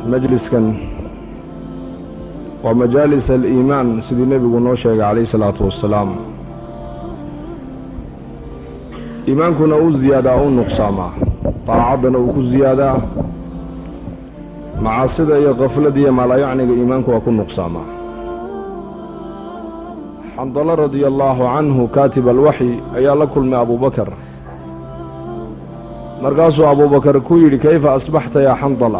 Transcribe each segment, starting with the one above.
majliskan waa majaalis aliimaan sidii nebigu noo sheegay calayh isalaatu wassalaam iimaankuna uu ziyaadaa u nuqsaamaa daacaddana uu ku ziyaadaa macaasida iyo kaflada iyo maalayacniga iimaanku waa ku nuqsaamaa xandalo radia allaahu canhu kaatib alwaxyi ayaa la kulmay abubakar markaasuu abubakar ku yidhi kayfa asbaxta yaa xandala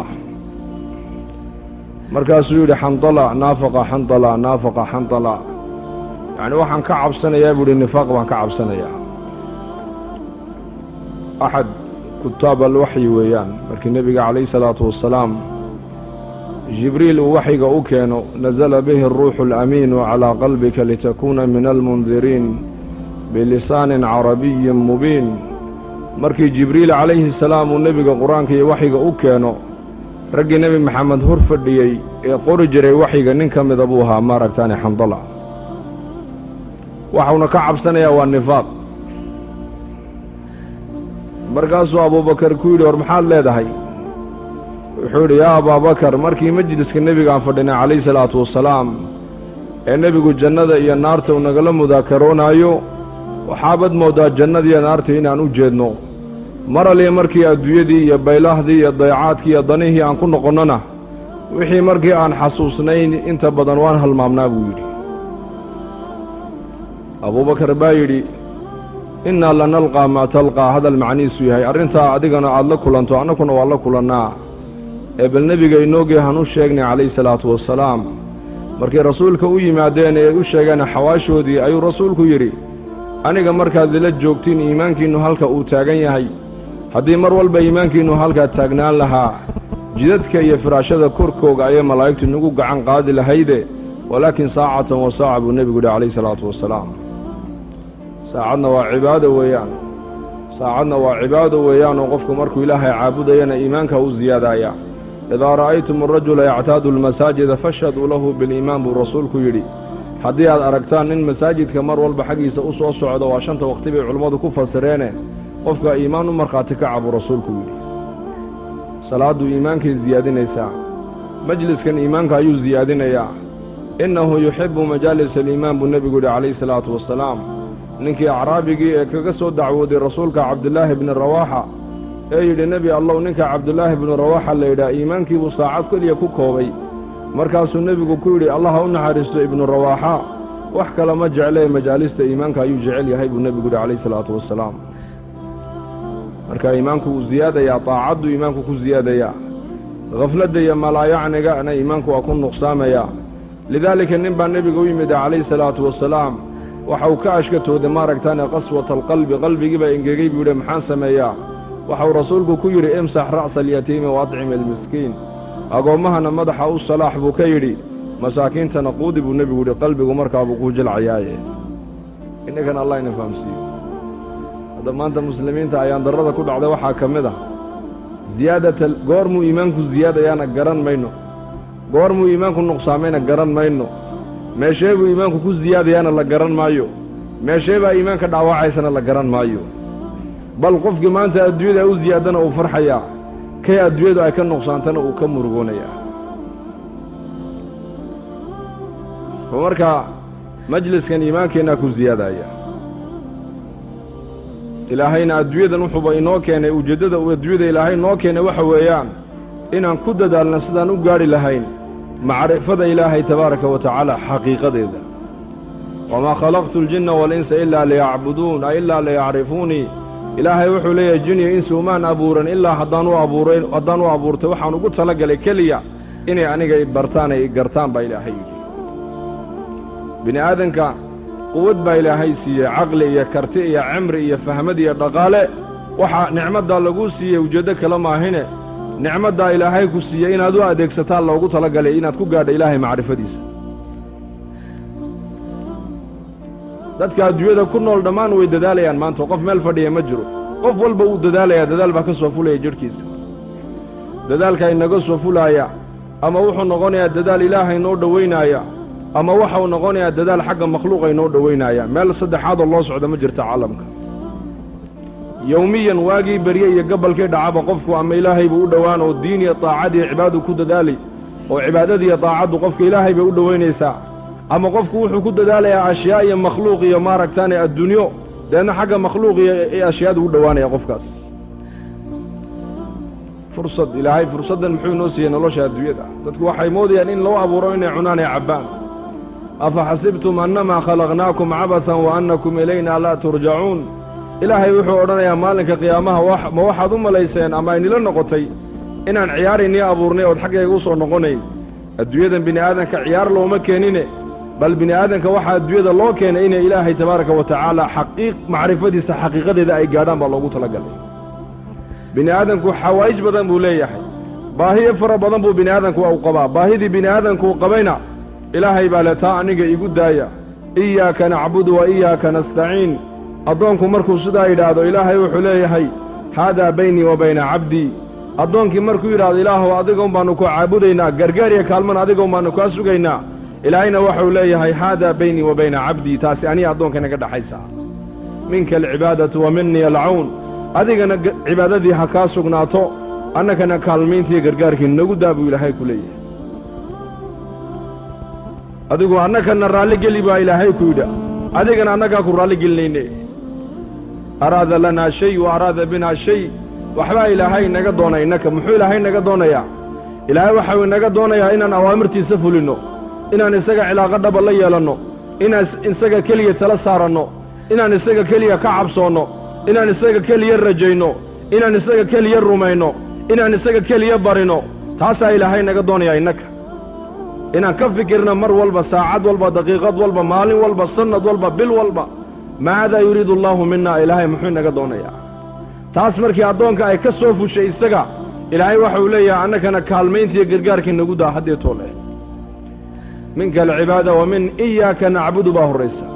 markaasuu yidhi xandala naafaqa xandala naafaqa xandala yacni waxaan ka cabsanayaa buu yidhi nifaaq baan ka cabsanayaa axad kutaab alwaxyi weeyaan markii nebiga calayhi salaatu wassalaam jibriil uu waxyiga u keeno nasala bihi aruuxu alamiinu calaa qalbika litakuuna min almundiriin bilisaanin carabiyin mubiin markii jibriil calayhi salaam uu nebiga qur-aanka iyo waxyiga u keeno raggii nebi maxamed hor fadhiyey ee qori jiray waxyiga nin ka mida buu ahaa maaragtaani xandala waxauna ka cabsanayaa waa nifaaq markaasuu abuubakar ku yidhi war maxaad leedahay wuxuu yidhi yaa abaabakar markii majliska nebigaan fadhinay calayhi salaatu wassalaam ee nebigu jannada iyo naarta uu nagala mudaakaroonaayo waxaabad mooddaa jannadiiyo naarta inaan u jeedno mar aliya markii adduunyadii iyo baylahdii iyo dayacaadkii iyo danihii aan ku noqonnona wixii markii aan xasuusnayn inta badan waan halmaamnaa buu yidhi abuubakar baa yidhi innaa lanalqaa maa talqaa hadal macnihiisu yahay arrintaa adigana aad la kulanto annakuna waa la kulannaa ee bal nebiga inoogii han u sheegnay calayhi salaatu wassalaam markay rasuulka u yimaadeen ee ay u sheegeen xawaashoodii ayuu rasuulku yidhi aniga markaad ila joogtiin iimaankiinnu halka uu taagan yahay haddii mar walba iimaankiinnu halkaa taagnaan lahaa jidadka iyo firaashada korkooga ayay malaa'igtu inagu gacan qaadi lahayde walaakin saacatan wa saaca buu nebigu yidhi calayhi salaatu wassalaam saacadna waa cibaado weeyaan saacadna waa cibaado weeyaanoo qofku markuu ilaahay caabudayana iimaanka u siyaadaaya idaa ra'aytum arajula yactaadu almasaajida fashhaduu lahu biliimaan buu rasuulku yidhi haddii aad aragtaan nin masaajidka mar walba xaggiisa u soo socdo waa shanta wakhti bay culimmadu ku fasireene qofka iimaan u markhaati kaca buu rasuulku yidhi salaaddu iimaankay siyaadinaysaa majliskan iimaanka ayuu siyaadinayaa innahu yuxibbu majaalis aliimaan buu nebigu yidhi calayhi salaatu wassalaam ninkii acraabigii ee kaga soo dacwooday rasuulka cabdilaahi bni rawaaxa ee yidhi nebi allow ninka cabdilaahi bnu rawaaxa la yidhaha iimaankiibuu saacad keliya ku koobay markaasuu nebigu ku yidhi allah ha u naxariisto ibnu rawaaxa wax kale ma jeclee majaalista iimaanka ayuu jecel yahay buu nebigu yidhi calayhi salaatu wassalaam marka iimaanku wuu siyaadayaa daacaddu iimaanku ku siyaadayaa khafladda iyo malaayacnigana iimaanku waa ku nuqsaamayaa lidaalika nin baa nebiga u yimid calayhi salaatu wassalaam waxa uu ka ashkatooday maaragtaane qaswata alqalbi qalbigii baa engegey buu yidhi maxaan sameeyaa waxauu rasuulku ku yidhi imsax ra'sa alyatiimi wa adcim almiskiin agoommahana madaxa u salaax buu ka yidhi masaakiintana quudi buu nebigu yidhi qalbigu markaabuu kuu jilcayaaye innakan allah ina fahamsiiyo hadda maanta muslimiinta ayaan darrada ku dhacday waxaa ka mid ah siyaadata goormuu iimaanku siyaadayaana garan mayno goormuu iimaanku nuqsaamayna garan mayno meeshee buu iimaanku ku siyaadayaana la garan maayo meeshee baa iimaanka dhaawacaysana la garan maayo bal qofkii maanta adduunyada u siyaadana uu farxayaa kay adduunyadu ay ka nuqsaantana uu ka murugoonayaa oo markaa majliskan iimaankeennaa ku siyaadaya ilaahayna adduunyadan wuxuuba inoo keenay ujeeddada uu adduunyada ilaahay noo keenay waxa weeyaan inaan ku dadaalna sidaan u gaadhi lahayn macrifada ilaahay tabaaraka wa tacaala xaqiiqadeeda wamaa khalaqtu aljinna waalinsa ilaa liyacbuduun a ilaa liyacrifuunii ilaahay wuxuu leeyahay jiniya insi umaan abuuran ilaa haddaan u abuuray haddaan u abuurtay waxaan ugu tala galay keliya inay aniga i bartaan ay i gartaan baa ilaahay yidhi bini aadanka quwad baa ilaahay siiyey caqli iyo karti iyo cimri iyo fahmad iyo dhaqaale waxaa nicmaddaa laguu siiyey ujeeddo kale maahine nicmaddaa ilaahay ku siiyey inaad u adeegsataan loogu tala galay inaad ku gaadha ilaahay macrifadiisa dadka adduunyada ku nool dhammaan way dadaalayaan maanta qof meel fadhiya ma jiro qof walba wuu dadaalayaa dadaal baa ka soo fulaya jidhkiisa dadaalka inaga soo fulaaya ama wuxuu noqonayaa dadaal ilaahay noo dhowaynaaya ama waxau noqonayaa dadaal xagga makhluuqa inoo dhowaynaaya meel saddexaadoo loo socda ma jirta caalamka yowmiyan waagii berye iyo gabalkii dhacaba qofku ama ilaahay buu u dhowaan oo diin iyo daacad iyo cibaadu ku dadaali oo cibaadadiiyo daacaddu qofka ilaahay bay u dhowaynaysaa ama qofku wuxuu ku dadaalayaa ashyaa iyo makhluuq iyo maaragtaane addunyo deedna xagga makhluuq iyo ashyaadu u dhowaanaya qofkaas fursad ilaahay fursaddan muxuu inoo siiyey nolosha adduunyada dadku waxay moodayaan in loo abuuro inay cunaan ee cabbaan afa xasibtum annamaa khalaqnaakum cabathan wa annakum ilaynaa laa turjacuun ilaahay wuxuu odhanayaa maalinka qiyaamaha ma waxaad u malayseen ama aynila noqotay inaan ciyaaraynii abuurnay ood xaggayga u soo noqonayn adduunyadan bini aadanka ciyaar looma keenine bal bini aadanka waxaa adduunyada loo keenay inay ilaahay tabaaraka wa tacaala xaqiiq macrifadiisa xaqiiqadeeda ay gaadhaan baa loogu talagalay bini aadanku xawaa'ij badan buu leeyahay baahiyo fara badan buu bini aadanku u qabaa baahidii bini aadanku u qabayna ilaahay baa le taa aniga igu daaya iyaaka nacbudu wa iyaaka nastaciin addoonku markuu sidaa yidhaahdo ilaahay wuxuu leeyahay haadaa baynii wa bayna cabdii addoonkii markuu yidhaahdo ilaahuw adigoon baannu ku caabudaynaa gargaar iyo kaalmana adigoon baannu kaa sugaynaa ilaahayna waxau leeyahay haadaa baynii wa bayna cabdii taasi aniga addoonka inaga dhaxaysaa minka alcibaadatu wa minii alcawn adigana cibaadadii ha kaa sugnaato annagana kaalmayntiiyo gargaarkii nagu daa buu ilaahay ku leeyahay adigu annagana raalli geli baa ilaahay ku yidha adigana annagaa ku raalli gelinayne araada lanaa shay wa araada binaa shay waxbaa ilaahay inaga doonay innaka muxuu ilaahay inaga doonayaa ilaahay waxau inaga doonayaa inaan awaamirtiisa fulinno inaan isaga cilaaqo dhaba la yeelanno inaan isaga keliya tala saaranno inaan isaga keliya ka cabsoonno inaan isaga keliya rajayno inaan isaga keliya rumayno inaan isaga keliya barino taasaa ilaahay naga doonayaa innaka inaan ka fikirna mar walba saacad walba daqiiqad walba maalin walba sannad walba bil walba maadaa yuriidu allaahu minnaa ilaahay muxuu inaga doonayaa taas markii addoonka ay ka soo fushay isaga ilaahay waxau leeyahay annagana kaalmayntiiyo gargaarkii nagu daa haddee toole minka alcibaada wa min iyaaka nacbudu baa horraysa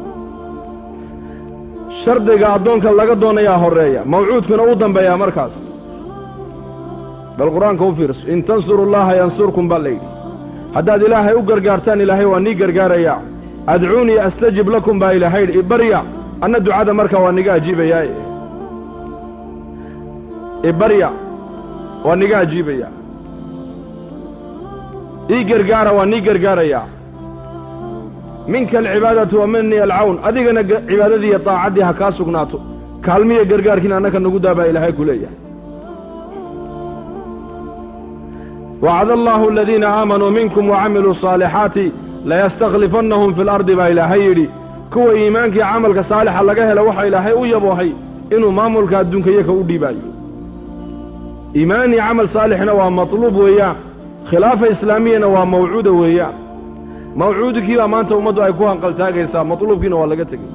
shardiga addoonka laga doonayaa horreeya mawcuudkuna u dambeeyaa markaas bal qur-aanka u fiirso in tansuru llaaha yansurkum baa layidhi haddaad ilaahay u gargaartaan ilaahay waa nii gargaarayaa adcuunii astajib lakum baa ilaahay yidhi ibarya anna ducada markaa waa niga ajiibayaae ibarya waa niga ajiibayaa ii gargaara waa nii gargaarayaa minka alcibaadatu wa minii alcawn adigana cibaadadii iyo daacaddii ha kaa sugnaato kaalmiya gargaarkiina annaka nagu daa baa ilaahay ku leeyahay wacada allaahu aladiina aamanuu minkum wacamiluu saalixaati layastakhlifannahum fi lardi baa ilaahay yidhi kuwa iimaankii camalka saalixa laga hela waxa ilaahay u yaboohay inuu maamulka adduunka iyaka u dhiibaayo iimaan iyo camal saalixna waa matluub weeyaan khilaafa islaamiyana waa mawcuuda weeyaan mawcuudkii baa maanta ummaddu ay ku hanqaltaagaysaa matluubkiina waa laga tegey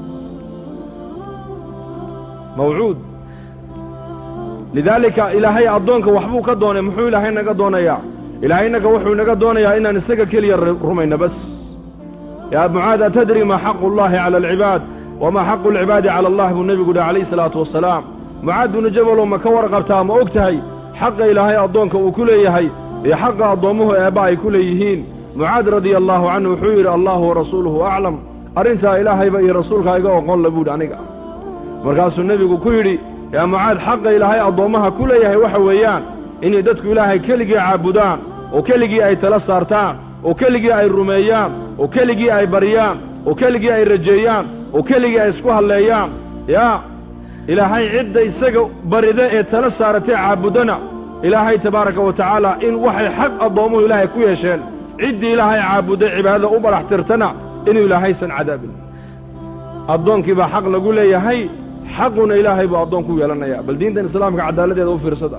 mawcuud lidaalika ilaahay addoonka waxbuu ka doonay muxuu ilaahay naga doonayaa ilaahay innaga wuxuu naga doonayaa inaan isaga keliya rumayno bas yaa mucaad atadri maa xaqu llaahi cala alcibaad wamaa xaqu alcibaadi cala allah buu nebigu dhahy calayhi salaatu wasalaam mucaad binu jabalow ma ka warqabtaa ma og tahay xaqa ilaahay addoonka uu ku leeyahay iyo xaqa addoommuhu eebba ay ku leeyihiin mucaad radia allaahu canhu wuxuu yidhi allahu warasuuluhu aclam arrintaa ilaahayba iyo rasuulkaa iga oqon la buudhi aniga markaasuu nebigu ku yidhi yaa mucaad xaqa ilaahay addoommaha ku leeyahay waxa weeyaan inay dadku ilaahay keligii caabudaan oo keligii ay tala saartaan oo keligii ay rumeeyaan oo keligii ay baryaan oo keligii ay rajeeyaan oo keligii ay isku halleeyaan yaa ilaahay cidda isaga barida ee tala saaratee caabuddana ilaahay tabaaraka wa tacaala in waxay xaq addoommuhu ilaahay ku yeesheen ciddii ilaahay caabudday cibaadada u badhax tirtana inuu ilaahaysan cadaabin addoonkii baa xaq lagu leeyahay xaquna ilaahay buu addoon ku yeelanayaa bal diintan islaamka cadaaladdeeda u fiirsada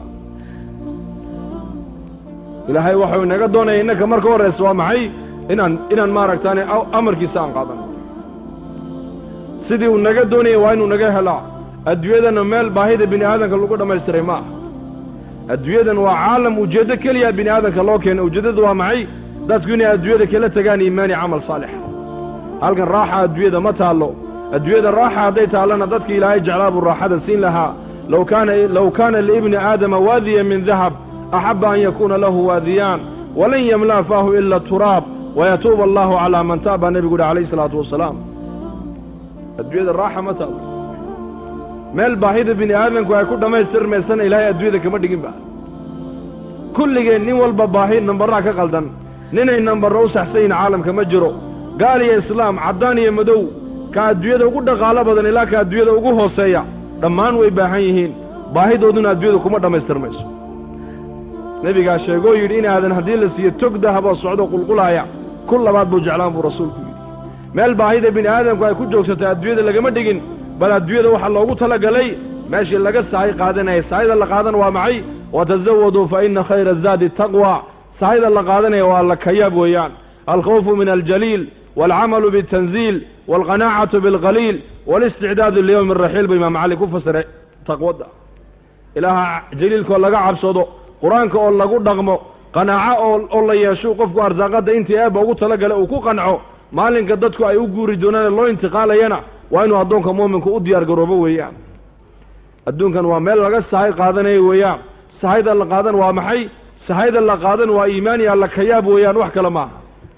ilaahay waxau inaga doonaya innaka marka horraysa waa maxay inaan inaan maaragtaane amarkiisa aan qaadanno sidii uu naga doonayay waa inuu naga helaa adduunyadana meel baahida bini aadanka lagu dhammaystiray ma aha adduunyadan waa caalam ujeeddo keliya bini aadanka loo keenay ujeeddadu waa maxay dadku inay adduunyada kala tegaan iimaani camal saalixa halkan raaxa adduunyada ma taallo adduunyada raaxa hadday taallana dadkii ilaahay jeclaa buu raaxada siin lahaa low kaana low kaana liibni aadama waadiya min dahab axabba an yakuuna lahu waadiyaan walan yamla'a faahu ila turaab wayatuuba allaahu calaa man taab baa nebigu uhi calayhi salaatu wasalaam adduunyada raaxa ma taallo meel baahida bini aadamku ay ku dhammaystirmaysana ilaahay adduunyada kama dhiginba kulligeen nin walba baahi nambarraa ka qaldan ninay nambarro u saxsan yihin caalamka ma jiro gaal iyo islaam caddaan iyo madow ka adduunyada ugu dhaqaalo badan ilaa ka adduunyada ugu hooseeya dhammaan way baahan yihiin baahidooduna adduunyada kuma dhammaystirmayso nebigaa sheegoo yidhi inaadan haddii la siiyo tog dahaboo socdo qulqulaaya ku labaad buu jeclaan buu rasuulku yidhi meel baahida bini aadamku ay ku joogsatay adduunyada lagama dhigin bal adduunyada waxaa loogu talagalay meeshii laga sahay qaadanaya sahayda la qaadan waa maxay watazawaduu fa inna khayra zaadi taqwa sahayda la qaadanaya waa la kayaab weeyaan alkhawfu min aljaliil waalcamalu bitanziil waalqanaacatu bilqaliil walisticdaadu liyowmi raxiil buu imaam cali ku fasiray taqwadda ilaaha jaliilkaoo laga cabsado qur-aanka oo lagu dhaqmo qanaaco oo oo la yeesho qofku arsaaqadda intii eebba ugu talagala uu ku qanco maalinka dadku ay u guuri doonaan ee loo intiqaalayana waa inuu addoonka mu'minku u diyaar garoobo weeyaan adduunkan waa meel laga sahay qaadanayo weeyaan sahayda la qaadan waa maxay sahayda la qaadan waa iimaan iyo alla kayaab weeyaan wax kale maaha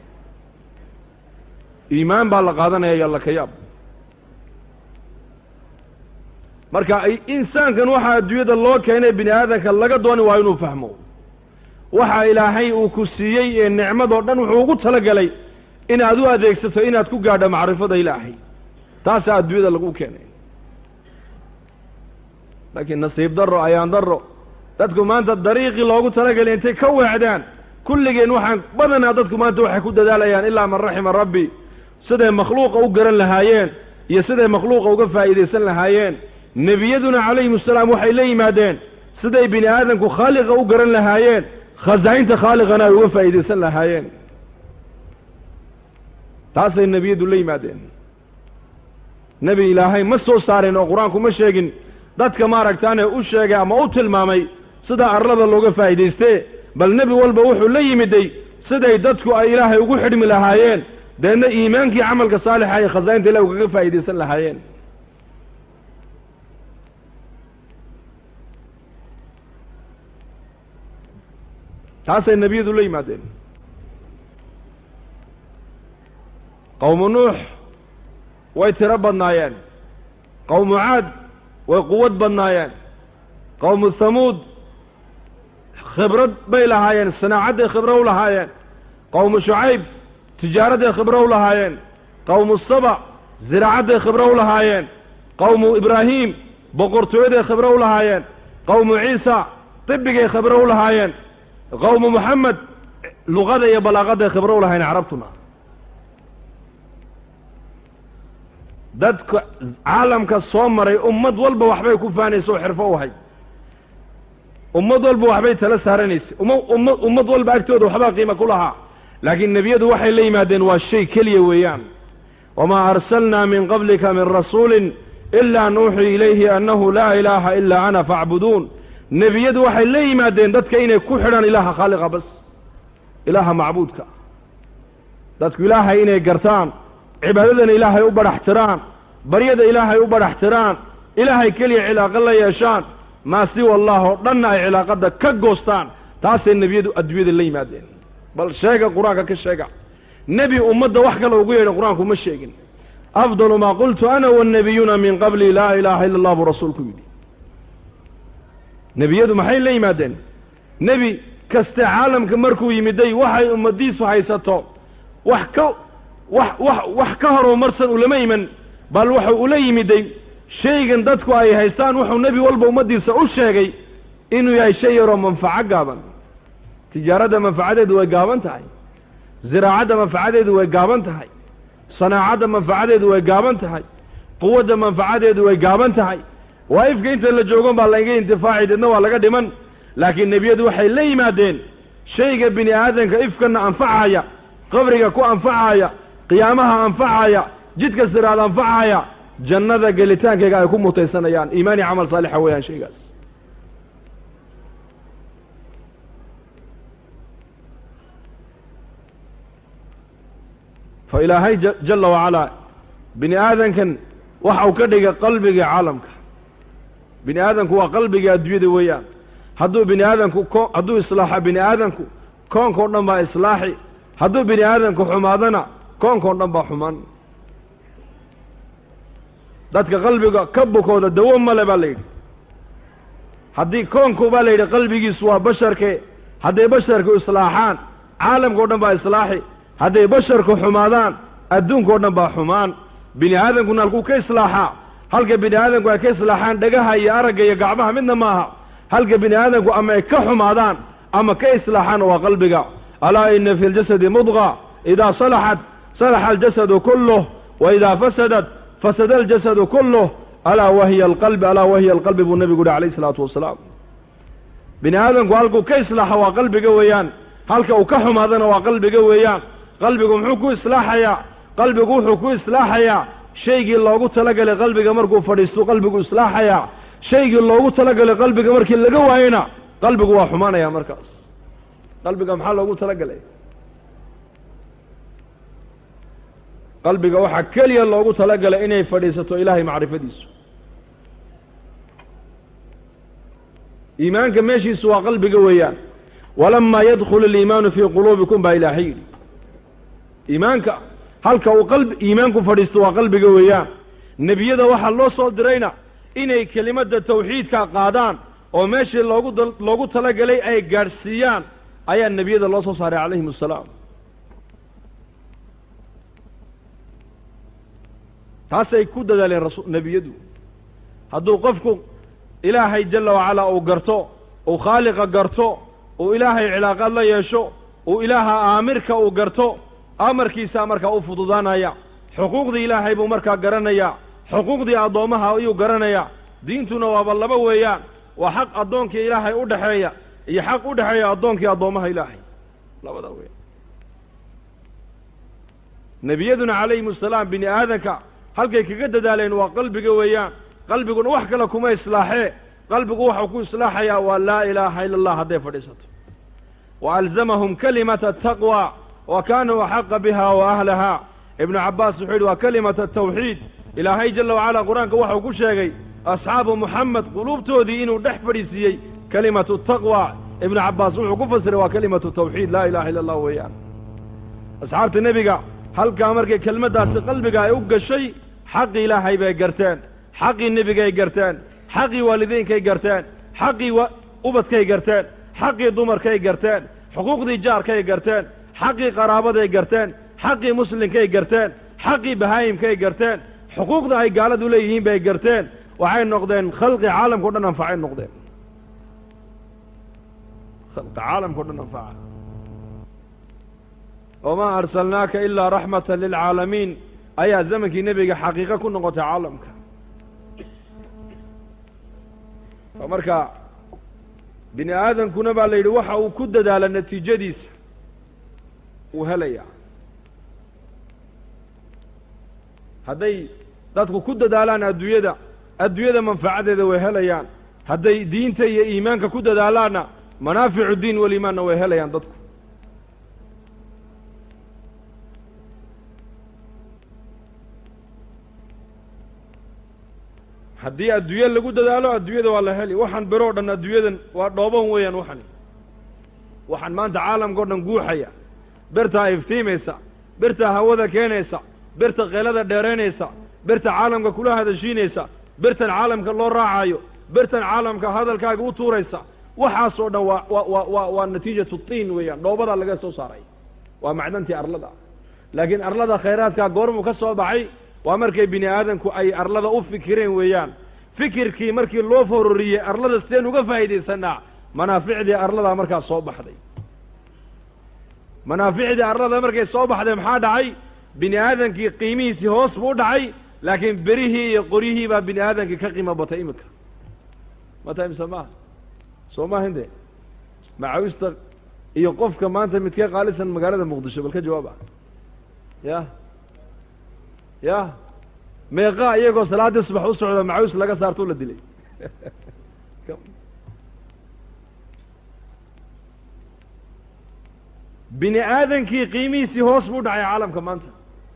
iimaan baa la qaadanaya iyo alla kayaab marka insaankan waxaa adduunyada loo keenay bini aadamka laga dooni waa inuu fahmo waxa ilaahay uu ku siiyey ee nicmadoo dhan wuxuu ugu talagelay inaad u adeegsato inaad ku gaadho macrifada ilaahay taasaa adduunyada lagu keenay laakiin nasiib darro ayaan darro dadku maanta dariiqii loogu talagelay intay ka weecdaan kulligeen waxaan badanaa dadku maanta waxay ku dadaalayaan ilaa man raxima rabbi siday makhluuqa u garan lahaayeen iyo siday makhluuqa uga faa'iidaysan lahaayeen nebiyaduna calayhim asalaam waxay la yimaadeen siday bini aadamku khaaliqa u garan lahaayeen khasaa'inta khaaliqana ay uga faa'iidaysan lahaayeen taasay nebiyadu la yimaadeen nebi ilaahay ma soo saarin oo qur-aanku ma sheegin dadka maaragtaane u sheegay ama u tilmaamay sida arlada looga faa'iidaystee bal nebi walba wuxuu la yimiday siday dadku ay ilaahay ugu xidhmi lahaayeen deedna iimaankii camalka saalixa iyo khasaa'inta ilahi ugaga faa'iidaysan lahaayeen taasay nebiyadu la yimaadeen qowmu nuux way tiro badnaayeen qowmu caad way quwad badnaayeen qowmu hamuud khibrad bay lahaayeen sanaacadday khibro u lahaayeen qowmu shucayb tijaaradday khibro u lahaayeen qowmu saba ziraacadday khibro u lahaayeen qowmu ibraahiim boqortooyaday khibro u lahaayeen qowmu ciisa tibigay khibro u lahaayeen qowmu moxamed luqada iyo balaaqadday khibro u lahaayeen carabtuna dadka caalamka soo maray ummad walba waxbay ku faanaysa oo xirfo u ahay ummad walba waxbay tala saaranaysay uma umma ummad walba agtooda waxbaa qiima ku lahaa laakiin nebiyadu waxay la yimaadeen waa shay keliya weeyaan wamaa arsalnaa min qablika min rasuulin ilaa nuuxii ilayhi annahu laa ilaaha ilaa ana faacbuduun nebiyadu waxay la yimaadeen dadka inay ku xidhaan ilaaha khaaliqa bas ilaaha macbuudka dadku ilaahay inay gartaan cibaadadana ilaahay u badhaxtiraan baryada ilaahay u badhaxtiraan ilaahay keliya cilaaqo la yeeshaan maa siwa allah oo dhanna ay cilaaqadda ka goostaan taasay nebiyadu adduunyada la yimaadeen bal sheega qur-aanka ka sheega nebi ummadda wax kale ugu yeedha qur-aanku ma sheegin afdalu maa qultu ana wannebiyuuna min qabli laa ilaaha ila allah buu rasuulku yidhi nebiyadu maxay la yimaadeen nebi kaste caalamka markuu yimiday waxay ummaddiisu haysato wax ka wax wax wax ka horumarsan ulama iman bal wuxuu ula yimiday shaygan dadku ay haystaan wuxuu nebi walba ummaddiisa u sheegay inuu yahay shay yaroo manfaco gaaban tijaaradda manfacadeedu way gaaban tahay ziraacadda manfacadeedu way gaaban tahay sanaacadda manfacadeedu way gaaban tahay quwadda manfacadeedu way gaaban tahay waa'ifka inta la joogon baa laga intifaaci deedna waa laga dhiman laakiin nebiyadu waxay la yimaadeen shayga bini aadamka ifkanna anfacaya qabriga ku anfacaya qiyaamaha anfacaya jidka siraad anfacaya jannada gelitaankayga ay ku mutaysanayaan iimaani camal saalixa weeyaan shaygaas fa ilaahay jalla wacalaa bini aadankan waxa uu ka dhigay qalbiga caalamka bini aadamku waa qalbiga adduunyada weeyaan hadduu bini aadamku ko hadduu islaaxa bini aadamku koonkao dhan baa islaaxi hadduu bini aadamku xumaadana koonkao dhan baa xumaan dadka qalbiga ka bukooda dawo male baa la yidhi haddii koonku baa la yidhi qalbigiisu waa basharke hadday basharku islaaxaan caalamkao dhan baa islaaxi hadday basharku xumaadaan adduunkao dhan baa xumaan bini aadankuna halkuu ka islaaxaa halka bini aadamku ay ka islaaxaan dhagaha iyo aragga iyo gacmaha midna maaha halka bini aadamku ama ay ka xumaadaan ama ka islaaxaan waa qalbiga alaa ina fi ljasadi mudqa idaa salaxat salaxa aljasadu kulluh wa idaa fasadat fasada aljasadu kulluh alaa wahiya alqalbi alaa wahiya alqalbi buu nebigu yihi alayh isalaatu wasalaam bini aadamku halkuu ka islaaxa waa qalbiga weeyaan halka uu ka xumaadana waa qalbiga weeyaan qalbigu muxuu ku islaaxayaa qalbigu wuxuu ku islaaxayaa shaygii loogu talagalay qalbiga markuu fadhiistu qalbigu islaaxayaa shaygii loogu talagalay qalbiga markii laga waayena qalbigu waa xumaanaya markaas qalbiga maxaa loogu talagalay qalbiga waxaa keliya loogu talagalay inay fadhiisato ilaahay macrifadiisu iimaanka meeshiisu waa qalbiga weeyaan walamaa yadkhulu aliimaanu fii quluubikum baa ilaahay yidhi iimaanka halka uu qalbi iimaanku fadhiisto waa qalbiga weeyaan nebiyada waxaa loo soo dirayna inay kelimadda tawxiidka qaadaan oo meeshii loogu loogu talagelay ay gaadhsiiyaan ayaa nebiyada loo soo saaray calayhim assalaam taasay ku dadaaleen rasu nebiyadu hadduu qofku ilaahay jalla wacalaa uu garto uu khaaliqa garto uu ilaahay cilaaqaad la yeesho uu ilaaha aamirka uu garto amarkiisaa markaa u fududaanaya xuquuqdii ilaahay buu markaa garanayaa xuquuqdii addoommaha ayuu garanayaa diintuna waaba laba weeyaan waa xaq addoonkii ilaahay u dhexeeya iyo xaq u dhexeeya addoonkii addoommaha ilaahay labadaa weeyaan nebiyaduna calayhim assalaam bini aadanka halkay kaga dadaaleen waa qalbiga weeyaan qalbiguna wax kale kuma islaaxee qalbigu waxau ku islaaxayaa waa laa ilaaha ila allah hadday fadhiisato wa alzamahum kalimata ataqwa wa kaanuu axaqa biha wa ahlahaa ibnu cabbaas wuxuu yidhi waa kalimata atawxiid ilaahay jalla wacalaa qur-aanka waxau ku sheegay asxaabu muxamed quluubtoodii inuu dhex fadhiisiiyey kalimatu taqwa ibnu cabbaas wuxuu ku fasiray waa kalimatu tawxiid laa ilaha illa allah weeyaan asxaabta nebiga halkaa markay kelmaddaasi qalbiga ay u gashay xaqii ilaahay bay garteen xaqii nebigay garteen xaqii waalidiinkay garteen xaqii ubadkay garteen xaqii dumarkay garteen xuquuqdii jaarkay garteen xaqii qaraabaday garteen xaqii muslimkay garteen xaqii bahaayimkay garteen xuquuqda ay gaaladu leeyihiin bay garteen waxay noqdeen khalqi caalamkao dhan anfacay noqdeen khalqi caalamkao dhan anfaca wamaa arsalnaaka ilaa raxmatan lilcaalamiin ayaa zamankii nebiga xaqiiqo ku noqotay caalamka marka bini aadamkuna baa la yidhi waxa uu ku dadaala natiijadiisa uu helayaa hadday dadku ku dadaalaan adduunyada adduunyada manfacadeeda way helayaan hadday diinta iyo iimaanka ku dadaalaanna manaaficu diin waliimaanna way helayaan dadku haddii adduunye lagu dadaalo adduunyada waa la heli waxaan bero o dhan adduunyadan waa dhooban weeyaan waxan waxaan maanta caalamka o dhan guuxaya birtaa iftiimaysa birtaa hawada keenaysa birta keelada dheeraynaysa birta caalamka kula hadashiinaysa birtan caalamka loo raacayo birtan caalamka hadalkaaga u tuuraysa waxaasoo dhan waa wa wa wa waa natiijatu tiin weeyaan dhoobadaa laga soo saaray waa macdantii arlada laakiin arlada khayraadkaa goormuu ka soo baxay waa markay bini aadamku ay arlada u fikireen weeyaan fikirkii markii loo fororiyey arlada sideen uga faa'iidaysanaa manaaficdii arladaa markaa soo baxday manaaficdii arlada markay soo baxday maxaa dhacay bini aadamkii qiimihiisii hoos buu u dhacay laakiin berihii iyo qoryihii baa bini aadamkii ka qiimo batay iminka mata imse maaha soo maahin de macawista iyo qofka maanta midkee qaalisan magaalada muqdisho bal ka jawaaba ya ya meeqaa iyagoo salaaddii subax u socda macawis laga saartoo la dilay bini aadankii qiimihiisii hoos buu dhacay caalamka maanta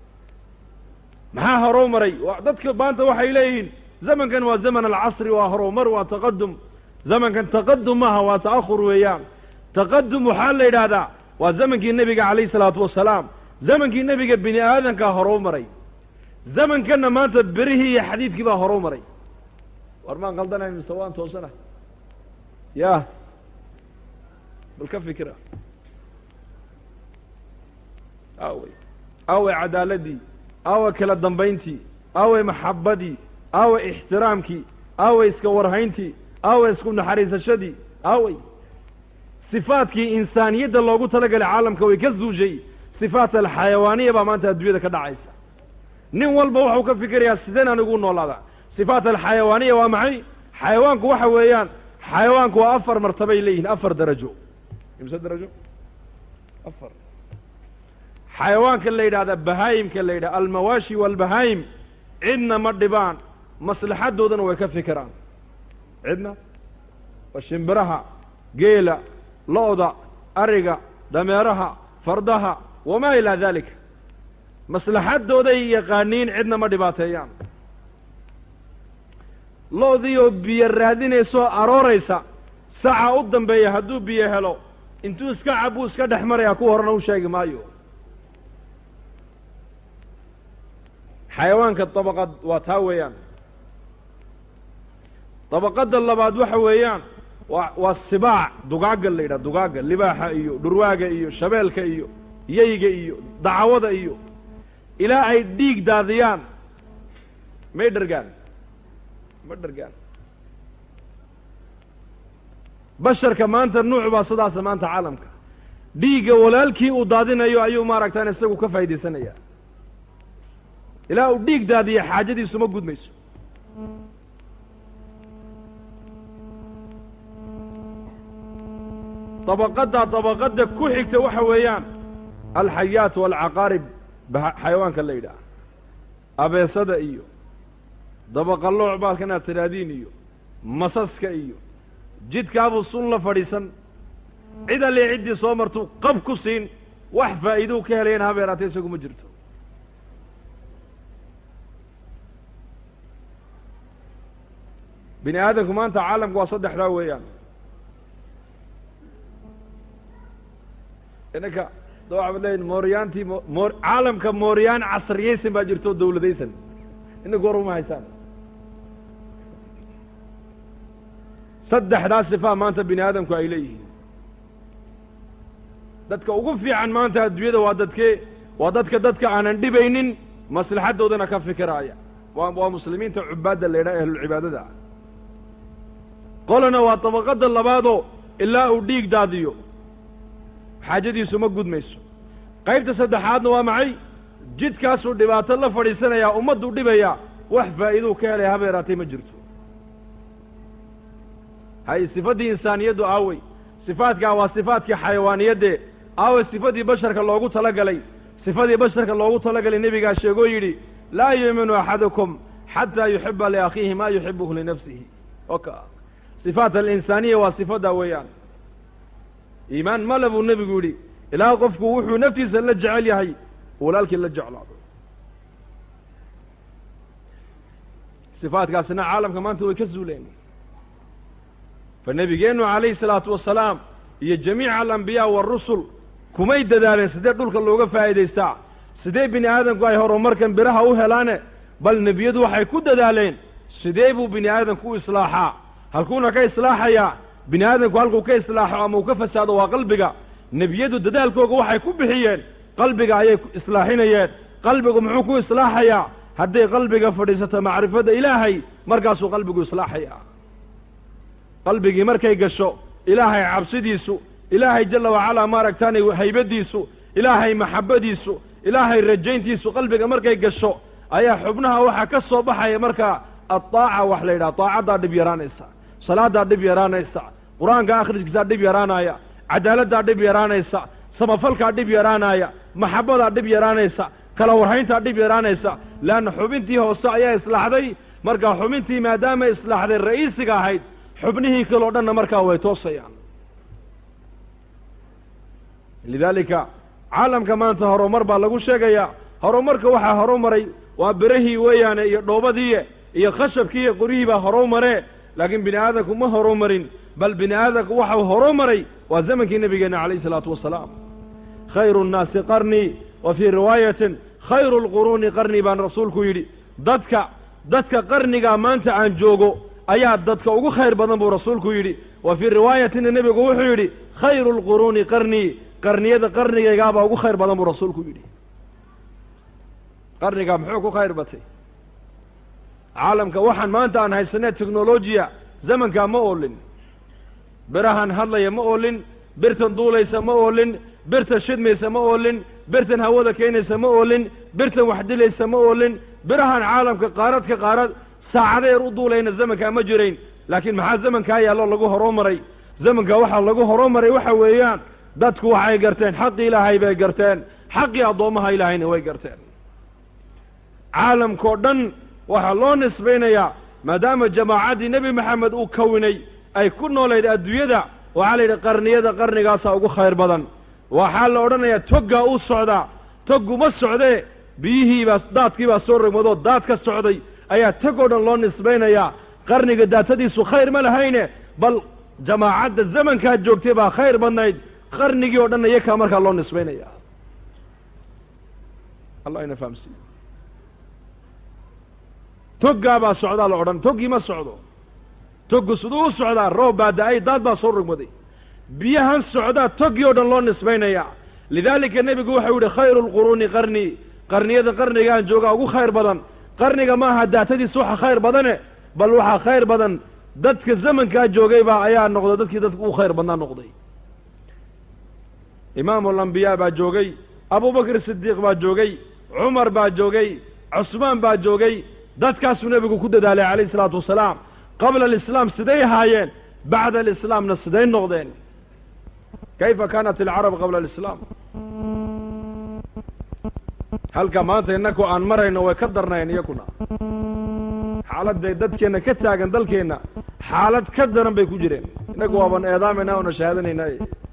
maxaa horow maray dadka maanta waxay leeyihiin zamankan waa zaman alcasri waa horowmar waa taqadum zamankan taqadum maaha waa ta'ahur weeyaan taqadum waxaa la yidhaahdaa waa zamankii nebiga calayh isalaatu wasalaam zamankii nebiga bini aadankaa horow maray zamankanna maanta berihii iyo xadiidkii baa horu maray war maan qaldanayn mise waan toosana ya bal ka fikira aawey aawey cadaaladii aawey kala dambayntii aawey maxabbadii aawey ixtiraamkii aawey iska warhayntii aawey isku naxariisashadii aawey sifaadkii insaaniyadda loogu talagalay caalamka way ka zuushay sifaat alxayawaaniya baa maanta adduunyada ka dhacaysa nin walba wuxuu ka fikirayaa sideen anigu noolaadaa sifaat alxayawaaniya waa maxay xayawaanku waxa weeyaan xayawaanku waa afar martabay leeyihiin afar darajo imse darajo afar xayawaanka la yidhahda bahaayimka la yidhahda almawaashi waalbahaayim cidna ma dhibaan maslaxadoodana way ka fikiraan cidna waa shimbiraha geela lo-da ariga dameeraha fardaha wamaa ilaa daalika maslaxadooday yaqaaniin cidna ma dhibaateeyaan lo-dii oo biyo raadinaysoo arooraysa saca u dambeeya hadduu biyo helo intuu iska cabuu iska dhex marayaa ku horena u sheegi maayo xayawaanka dabaqad waa taa weeyaan dabaqadda labaad waxa weeyaan waa waa sibaac dugaagga la yidhaha dugaagga libaaxa iyo dhurwaaga iyo shabeelka iyo yeyga iyo dacwada iyo ilaa ay dhiig daadiyaan may dhargaan ma dhargaan basharka maanta nuuc baa sidaasa maanta caalamka dhiigga walaalkii uu daadinayo ayuu maaragtaan isagu ka faa'iidaysanaya ilaa uu dhiig daadiya xaajadiisu ma gudmayso dabaqaddaa dabaqadda ku xigta waxa weeyaan alxayaat waalcaqaarib xayawaanka la yidhaah abeesada iyo dabaqallooc baalka inaad tidhaahdiin iyo masaska iyo jidkaabuu sun la fadhiisan cid allee ciddii soo martuu qab ku siin wax faa'iiduu ka helayana habeeraate isagu ma jirto bini aadamku maanta caalamku waa saddexdaa weeyaan inanka da waxaad leeyihin mooryaantii moor caalamka mooryaan casriyaysan baa jirto o dawladaysan inanku war uma haysaan saddexdaa sifaa maanta bini aadamku ay leeyihiin dadka ugu fiican maanta adduunyada waa dadkee waa dadka dadka aanan dhibaynin maslaxaddoodana ka fikiraaya waa waa muslimiinta cubaadda la yidhaha ahlulcibaadada ah qolana waa dabaqadda labaadoo ilaa uu dhiig daadiyo xaajadiisu ma gudmayso qaybta saddexaadna waa maxay jidkaasuu dhibaato la fadhiisanayaa ummadduu dhibayaa wax faa'iiduu ka helaya habeeraatay ma jirto hay sifaddii insaaniyaddu aawey sifaadkaa waa sifaadkii xayawaaniyaddee aawey sifadii basharka loogu talagalay sifadii basharka loogu talagalay nebigaa sheegoo yidhi laa yuuminu axadukum xataa yuxiba liakhiihi maa yuxibuhu linafsihi oka sifaat alinsaaniya waa sifaddaa weeyaan iimaan male buu nebigu yidhi ilaa qofku wuxuu naftiisa la jecel yahay walaalkii la jeclaado sifaadkaasina caalamka maanta way ka zuuleen fa nebigeennu calayhi salaatu wasalaam iyo jamiica alambiyaa waarusul kumay dadaaleen sidee dhulka looga faa'iidaystaa sidee bini aadamku ay horumarkan biraha u helaane bal nebiyadu waxay ku dadaaleen sidee buu bini aadamku u islaaxaa halkuuna ka islaaxayaa bini aadamku halkuu ka islaaxo ama uu ka fasaado waa qalbiga nebiyadu dadaalkooga waxay ku bixiyeen qalbiga ayay islaaxinayeen qalbigu muxuu ku islaaxayaa hadday qalbiga fadhiisato macrifadda ilaahay markaasuu qalbigu islaaxayaa qalbigii markay gasho ilaahay cabsidiisu ilaahay jalla wacalaa maaragtaanay haybaddiisu ilaahay maxabbadiisu ilaahay rajayntiisu qalbiga markay gasho ayaa xubnaha waxaa ka soo baxaya markaa addaaca wax la yidhaha daacaddaa dhib yaraanaysa salaaddaa dhib yaraanaysa qur-aanka akhriskiisaa dhib yaraanaya cadaaladdaa dhib yaraanaysa samafalkaa dhib yaraanaya maxabbadaa dhib yaraanaysa kala warhayntaa dhib yaraanaysa leanna xubintii hoose ayaa islaaxday markaa xubintii maadaama islaaxday ra'iisiga ahayd xubnihii kaleo dhanna markaa way toosayaan lidaalika caalamka maanta horumar baa lagu sheegayaa horumarka waxaa horumaray waa berahii weeyaane iyo dhoobadii iyo khashabkii iyo qoryihii baa horumaree laakiin bini aadamku ma horumarin bal bini aadamku waxau horumaray waa zamankii nebigeenna calayhi isalaatu wasalaam khayru nnaasi qarnii wa fii riwaayatin khayru lquruuni qarni baan rasuulku yidhi dadka dadka qarnigaa maanta aan joogo ayaa dadka ugu khayr badan buu rasuulku yidhi wa fii riwaayatina nebigu wuxuu yidhi khayru lquruuni qarnii qarniyada qarnigaygaabaa ugu khayr badan buu rasuulku yidhi qarnigaa muxuu ku khayr batay caalamka waxaan maanta aan haysanee teknolojiya zamankaa ma oolin birahan hadlaya ma oolin birtan duulaysa ma oolin birtan shidmaysa ma oolin birtan hawada keenaysa ma oolin birtan wax dilaysa ma oolin birahan caalamka qaarad ka qaarad saacadeer u duulayna zamankaa ma jirayn laakiin maxaa zamankaa yaallo lagu horoomaray zamankaa waxaa lagu horoomaray waxa weeyaan dadku waxay garteen xaqii ilaahay bay garteen xaqii addoommaha ilaahayna way garteen caalamkao dhan waxaa loo nisbaynayaa maadaama jamaacaddii nebi maxamed uu kawinay ay ku noolayd adduunyada waxaa la yidhi qarniyada qarnigaasaa ugu khayr badan waxaa la odhanayaa toggaa u socdaa toggu ma socdee biyihiibaa daadkiibaa soo rogmadoo daad ka socday ayaa tog oo dhan loo nisbaynayaa qarniga daatadiisu khayr ma lahayne bal jamaacadda zamankaa joogtay baa khayr badnayd qarnigii oo dhanna iyakaa markaa loo nisbaynaya allah ina fahamsiiyo toggaabaa socdaa la odhan toggii ma socdo toggu siduu u socdaa roob baa da-ay daad baa soo rogmaday biyahan socdaa toggii oo dhan loo nisbaynayaa lidaalika nebigu waxau yidhi khayru lquruuni qarnii qarniyada qarnigaan joogaa ugu khayr badan qarniga maaha daatadiisa waxa khayr badane bal waxaa khayr badan dadka zamankaa joogaybaa ayaa noqday dadkii dadka ugu khayr badnaa noqday imaamu alambiyaa baa joogay abubakr sidiiq baa joogay cumar baa joogay cusmaan baa joogay dadkaasuu nebigu ku dadaalay calayh isalaatu wasalaam qabla alislaam siday ahaayeen bacda alislaamna siday noqdeen kayfa kaanat alcarab qabla alislaam halka maanta innaku aan marayno way ka darnayn iyakuna xaaladday dadkeenna ka taagan dalkeenna xaalad ka daran bay ku jireen innagu waaban eedaamayna oona shahaadanaynay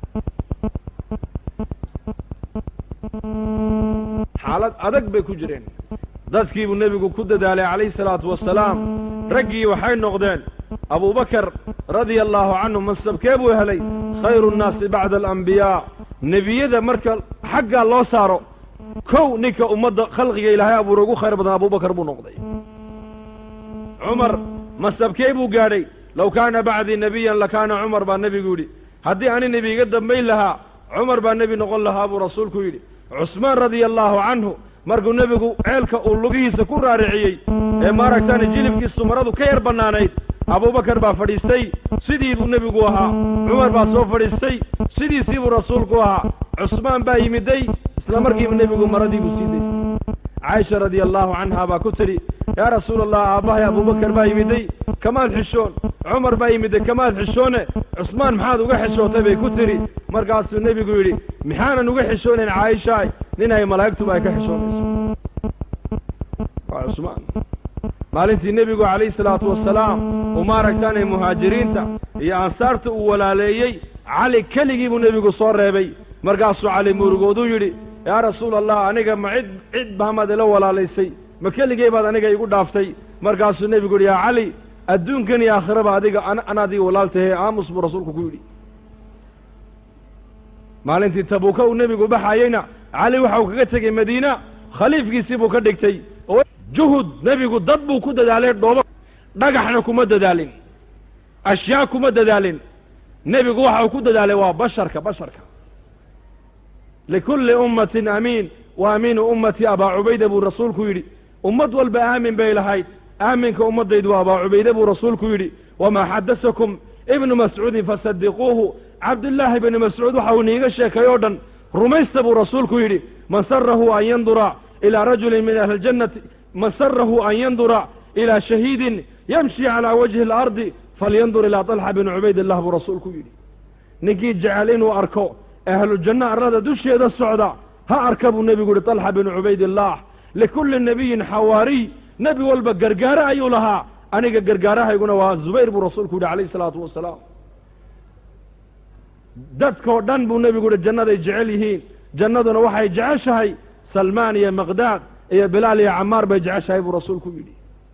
xaalad adag bay ku jireen dadkii buu nebigu ku dadaalay calayhi salaatu wasalaam raggii waxay noqdeen abubakar radia allaahu canhu mansabkee buu helay khayru nnaasi bacda alambiyaa nebiyada marka xaggaa loo saaro kow ninka ummadda khalqiga ilaahay abuura ugu khayr badan abubakar buu noqday cumar mansabkee buu gaadhay low kaana bacdii nebiyan lakaana cumar baa nebigu yidhi haddii ani nebi iga dambayn lahaa cumar baa nebi noqon lahaa buu rasuulku yidhi cusmaan radia allaahu canhu markuu nebigu ceelka uu lugihiisa ku raariciyey ee maaragtaani jilibkiisu maradu ka yar bannaanayd abubakar baa fadhiistay sidii buu nebigu ahaa cumar baa soo fadhiistay sidiisii buu rasuulku ahaa cusmaan baa yimiday isla markiiba nebigu maradii buu sii daystay caaisha radia allaahu canha baa ku tidhi yaa rasuula allah aabbahay abubakar baa yimiday kamaad xishoon cumar baa yimiday kamaad xishoone cusmaan maxaad uga xishootay bay ku tidhi markaasuu nebigu yidhi maxaanan uga xishoonayn caaishaay nin ay malaa'igtuba ay ka xishoonayso waa cusmaan maalintii nebigu calayhi salaatu wasalaam uu maaragtaanay muhaajiriinta iyo ansaarta uu walaaleeyey cali keligii buu nebigu soo reebay markaasuu cali murugooduu yidhi yaa rasuula allah aniga ma cid cid bahamaad ila walaalaysay ma keligey baad aniga igu dhaaftay markaasuu nebigu yidhi yaa cali adduunkan iyo aakhiraba adiga an adiga walaaltahe aamus buu rasuulku ku yidhi maalintii tabuuka uu nebigu baxayeyna cali waxa uu kaga tegey madiina khaliifkiisii buu ka dhigtay oo juhud nebigu dad buu ku dadaalay dhoobo dhagaxna kuma dadaalin ashyaa kuma dadaalin nebigu waxa uu ku dadaalay waa basharka basharka likulli ummatin amiin wa amiinu ummatii abaa cubayda buu rasuulku yidhi ummad walba aamin bay lahayd aaminka ummaddaydu waa abaa cubayde buu rasuulku yidhi wamaa xadasakum ibnu mascuudin fasadiquuhu cabdullaahi bni mascuud waxa uu niiga sheekay oo dhan rumaysta buu rasuulku yidhi man sarahu an yandura ilaa rajulin min ahli ljannati man sarahu an yandura ilaa shahiidin yamshi calaa wajhi alardi falyandur ilaa طalxa bni cubaydillah buu rasuulku yidhi ninkii jecel inuu arko ahlujanno arlada dusheeda socda ha arka buu nebigu yidhi طalxa binu cubaydillaah likulli nebiyin xawaariy nebi walba gargaare ayuu lahaa aniga gargaarahayguna waa zubayr buu rasuulku yidhi calayh isalaatu wasalaam dadkoo dhan buu nebigu yidhi jannaday jecel yihiin jannaduna waxay jeceshahay salmaan iyo maqdaad iyo bilaal iyo camaar bay jeceshahay buu rasuulku yidhi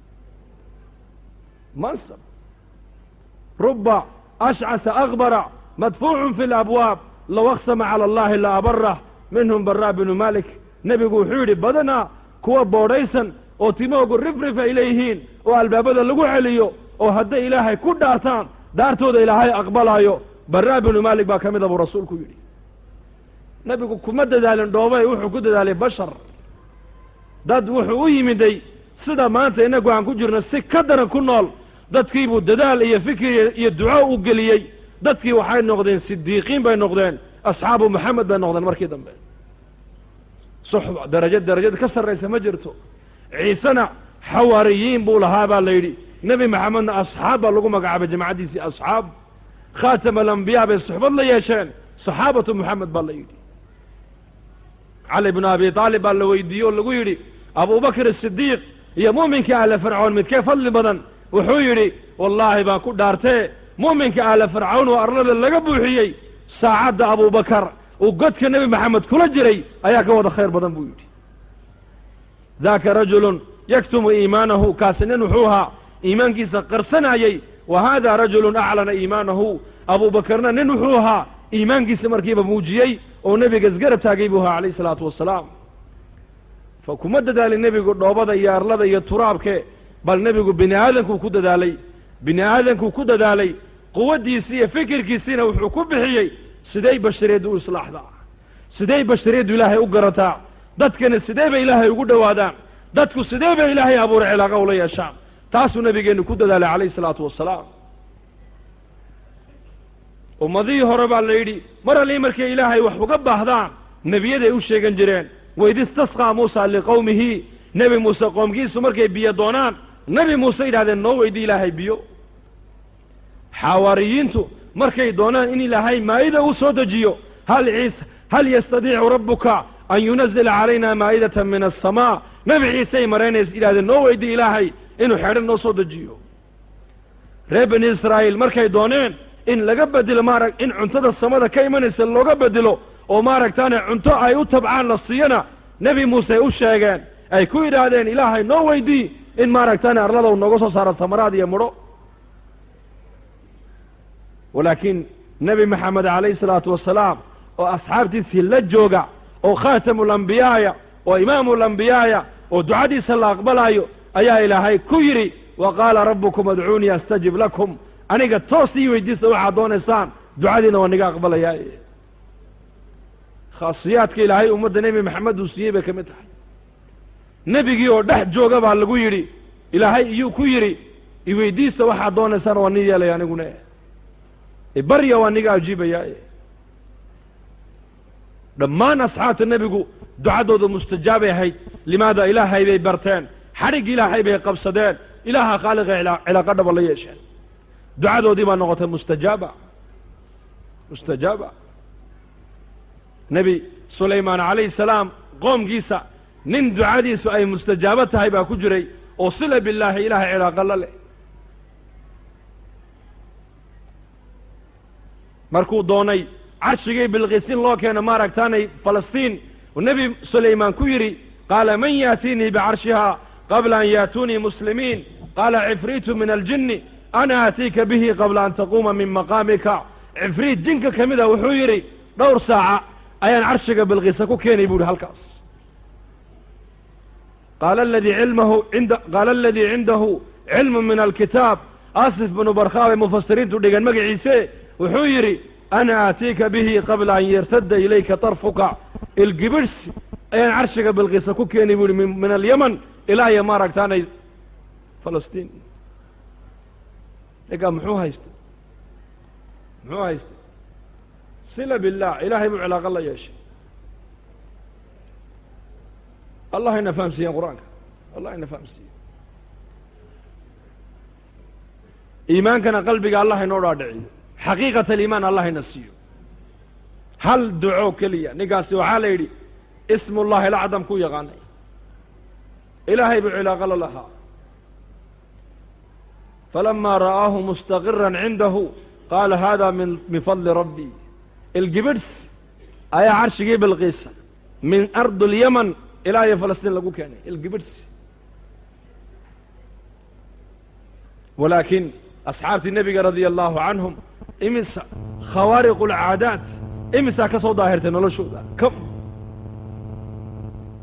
mansab ruba ashcasa akbara madfuucun fi labwaab low aqsama cala allahi la abarah minhum baraa binu malik nebigu wuxuu yidhi badanaa kuwa boodhaysan oo timoogu rifrif ay leeyihiin oo albaabada lagu celiyo oo hadday ilaahay ku dhaartaan dhaartooda ilaahay aqbalaayo barraa binu maalik baa ka mida buu rasuulku yidhi nebigu kuma dadaalin dhoobay wuxuu ku dadaalay bashar dad wuxuu u yimiday sida maanta innagu aan ku jirno si ka daran ku nool dadkiibuu dadaal iyo fikir iyo duco u geliyey dadkii waxay noqdeen sidiiqiin bay noqdeen asxaabu moxamed bay noqdeen markii dambe suxba darajo darajada ka sarraysa ma jirto ciisena xawaariyiin buu lahaa baa la yidhi nebi maxamedna asxaab baa lagu magacaabay jamacaddiisii asxaab khaatam alambiyaa bay suxbad la yeesheen saxaabatu moxamed baa la yidhi cali bnu abi aalib baa la weydiiyey oo lagu yidhi abubakr asidiiq iyo mu'minka ahla fircoon midkee fadli badan wuxuu yidhi wallaahi baan ku dhaartee mu'minka ahla fircawn oo arlada laga buuxiyey saacadda abubakar uu godka nebi maxamed kula jiray ayaa ka wada khayr badan buu yidhi daaka rajulun yaktumu iimaanahu kaasi nin wuxuu ahaa iimaankiisa qarsanayey wa haada rajulun aclana iimaanahu abuubakarna nin wuxuu ahaa iimaankiisa markiiba muujiyey oo nebiga isgarab taagay buu ahaa calayh isalaatu wassalaam fa kuma dadaalin nebigu dhoobada iyo arlada iyo turaabke bal nebigu bini aadankuu ku dadaalay bini aadankuu ku dadaalay quwaddiisii iyo fikirkiisiina wuxuu ku bixiyey siday bashariyaddu u islaaxdaa siday bashariyaddu ilaahay u garataa dadkana sidee bay ilaahay ugu dhowaadaan dadku sidee bay ilaahay abuuray cilaaqa ula yeeshaan taasuu nebigeennu ku dadaalay calayh isalaatu wassalaam ummadihii hore baa la yidhi mar allii markay ilaahay wax uga baahdaan nebiyaday u sheegan jireen waid istasqaa muusa liqowmihi nebi muuse qoomkiisu markay biyo doonaan nebi muuse yidhahdeen noo weydii ilaahay biyo xawaariyiintu markay doonaan in ilaahay maa'ida u soo dejiyo hal ciise hal yastadiicu rabbuka an yunazila calayna maa'idatan min asamaa nebi ciisey maraynays yidhahdeen noo weydii ilaahay inuu xeedhan noo soo dejiyo reer bani israa'iil markay dooneen in laga bedelo maarag in cuntada samada ka imanaysa looga bedelo oo maaragtaane cunto ay u tabcaan la siiyana nebi muuse u sheegeen ay ku yidhaahdeen ilaahay noo weydii in maaragtaane arladow nooga soo saaro tamaraad iyo mudho walaakiin nebi maxamed calayhi salaatu wasalaam oo asxaabtiisii la jooga oo khaatamulambiyaaya oo imaamulambiyaaya oo ducadiisa la aqbalaayo ayaa ilaahay ku yidhi wa qaala rabbukum adcuunii astajib lakum aniga toos ii weydiista waxaad doonaysaan ducadiina waa niga aqbalayaa khaasiyaadka ilaahay ummadda nebi maxamed uu siiyey bay ka mid tahay nebigii oo dhex jooga baa lagu yidhi ilaahay iyuu ku yidhi iweydiista waxaad doonaysaan waa nin yeelaya aniguna barya waa niga ajiibayaa dhammaan asxaabta nebigu ducadooda mustajaabay ahayd limaada ilaahay bay barteen xadhig ilaahay bay qabsadeen ilaaha khaaliqa cilaaqa dhaba la yeesheen ducadoodii baa noqotay mustajaaba mustajaaba nebi sulaymaan calayhi salaam qoomkiisa nin ducadiisu ay mustajaabo tahay baa ku jiray oo sila billaahi ilaahay cilaaqa la leh markuu doonay carshigii bilqiisin loo keena maaragtaanay falastiin uu nebi sulaymaan ku yidhi qaala man yaatiinii bicarshihaa qabla an yaatuunii muslimiin qaala cifriitu min aljinni ana aatiika bihi qabla an taquuma min maqaamika cifriit jinka ka mida wuxuu yidhi dhowr saaca ayaan carshiga bilqiisa ku keenay buu yidhi halkaas qaala aladii cilmahu inda qaala aladii cindahu cilmu min alkitaab asif binu barkhaa bay mufasiriintu dhigeen magaciise wuxuu yidhi ana aatiika bihi qabla an yartadda ilayka tarfuka ilgibirhsi ayaan carshiga bilqiisa ku keenay buu yihi min alyaman ilaa iyo maaragtaanay falastiin egaa muxuu haystay muxuu haystay sila billaah ilaahay buu cilaaqo la yeeshay allah ina fahamsiiyeen qur-aanka allah ina fahamsiiye iimaankana qalbiga allah inoo dhaadhiciyo xaqiiqat aliimaan allah ina siiyo hal duco keliya ninkaasi waxaa la yidhi ismullahi alacdam ku yaqaanay ilaahay buu cilaaqo la lahaa falamaa ra'aahu mustaqiran cindahu qaala hada min min fadli rabbi ilgibidhs ayaa carshigii bilqiisa min ardi اlyaman ilaa iyo falastiin lagu keenay ilgibidhs walaakiin asxaabtii nebiga radia allahu canhum imisa khawaariqu اlcaadaat imisaa ka soo daahirtay noloshooda kam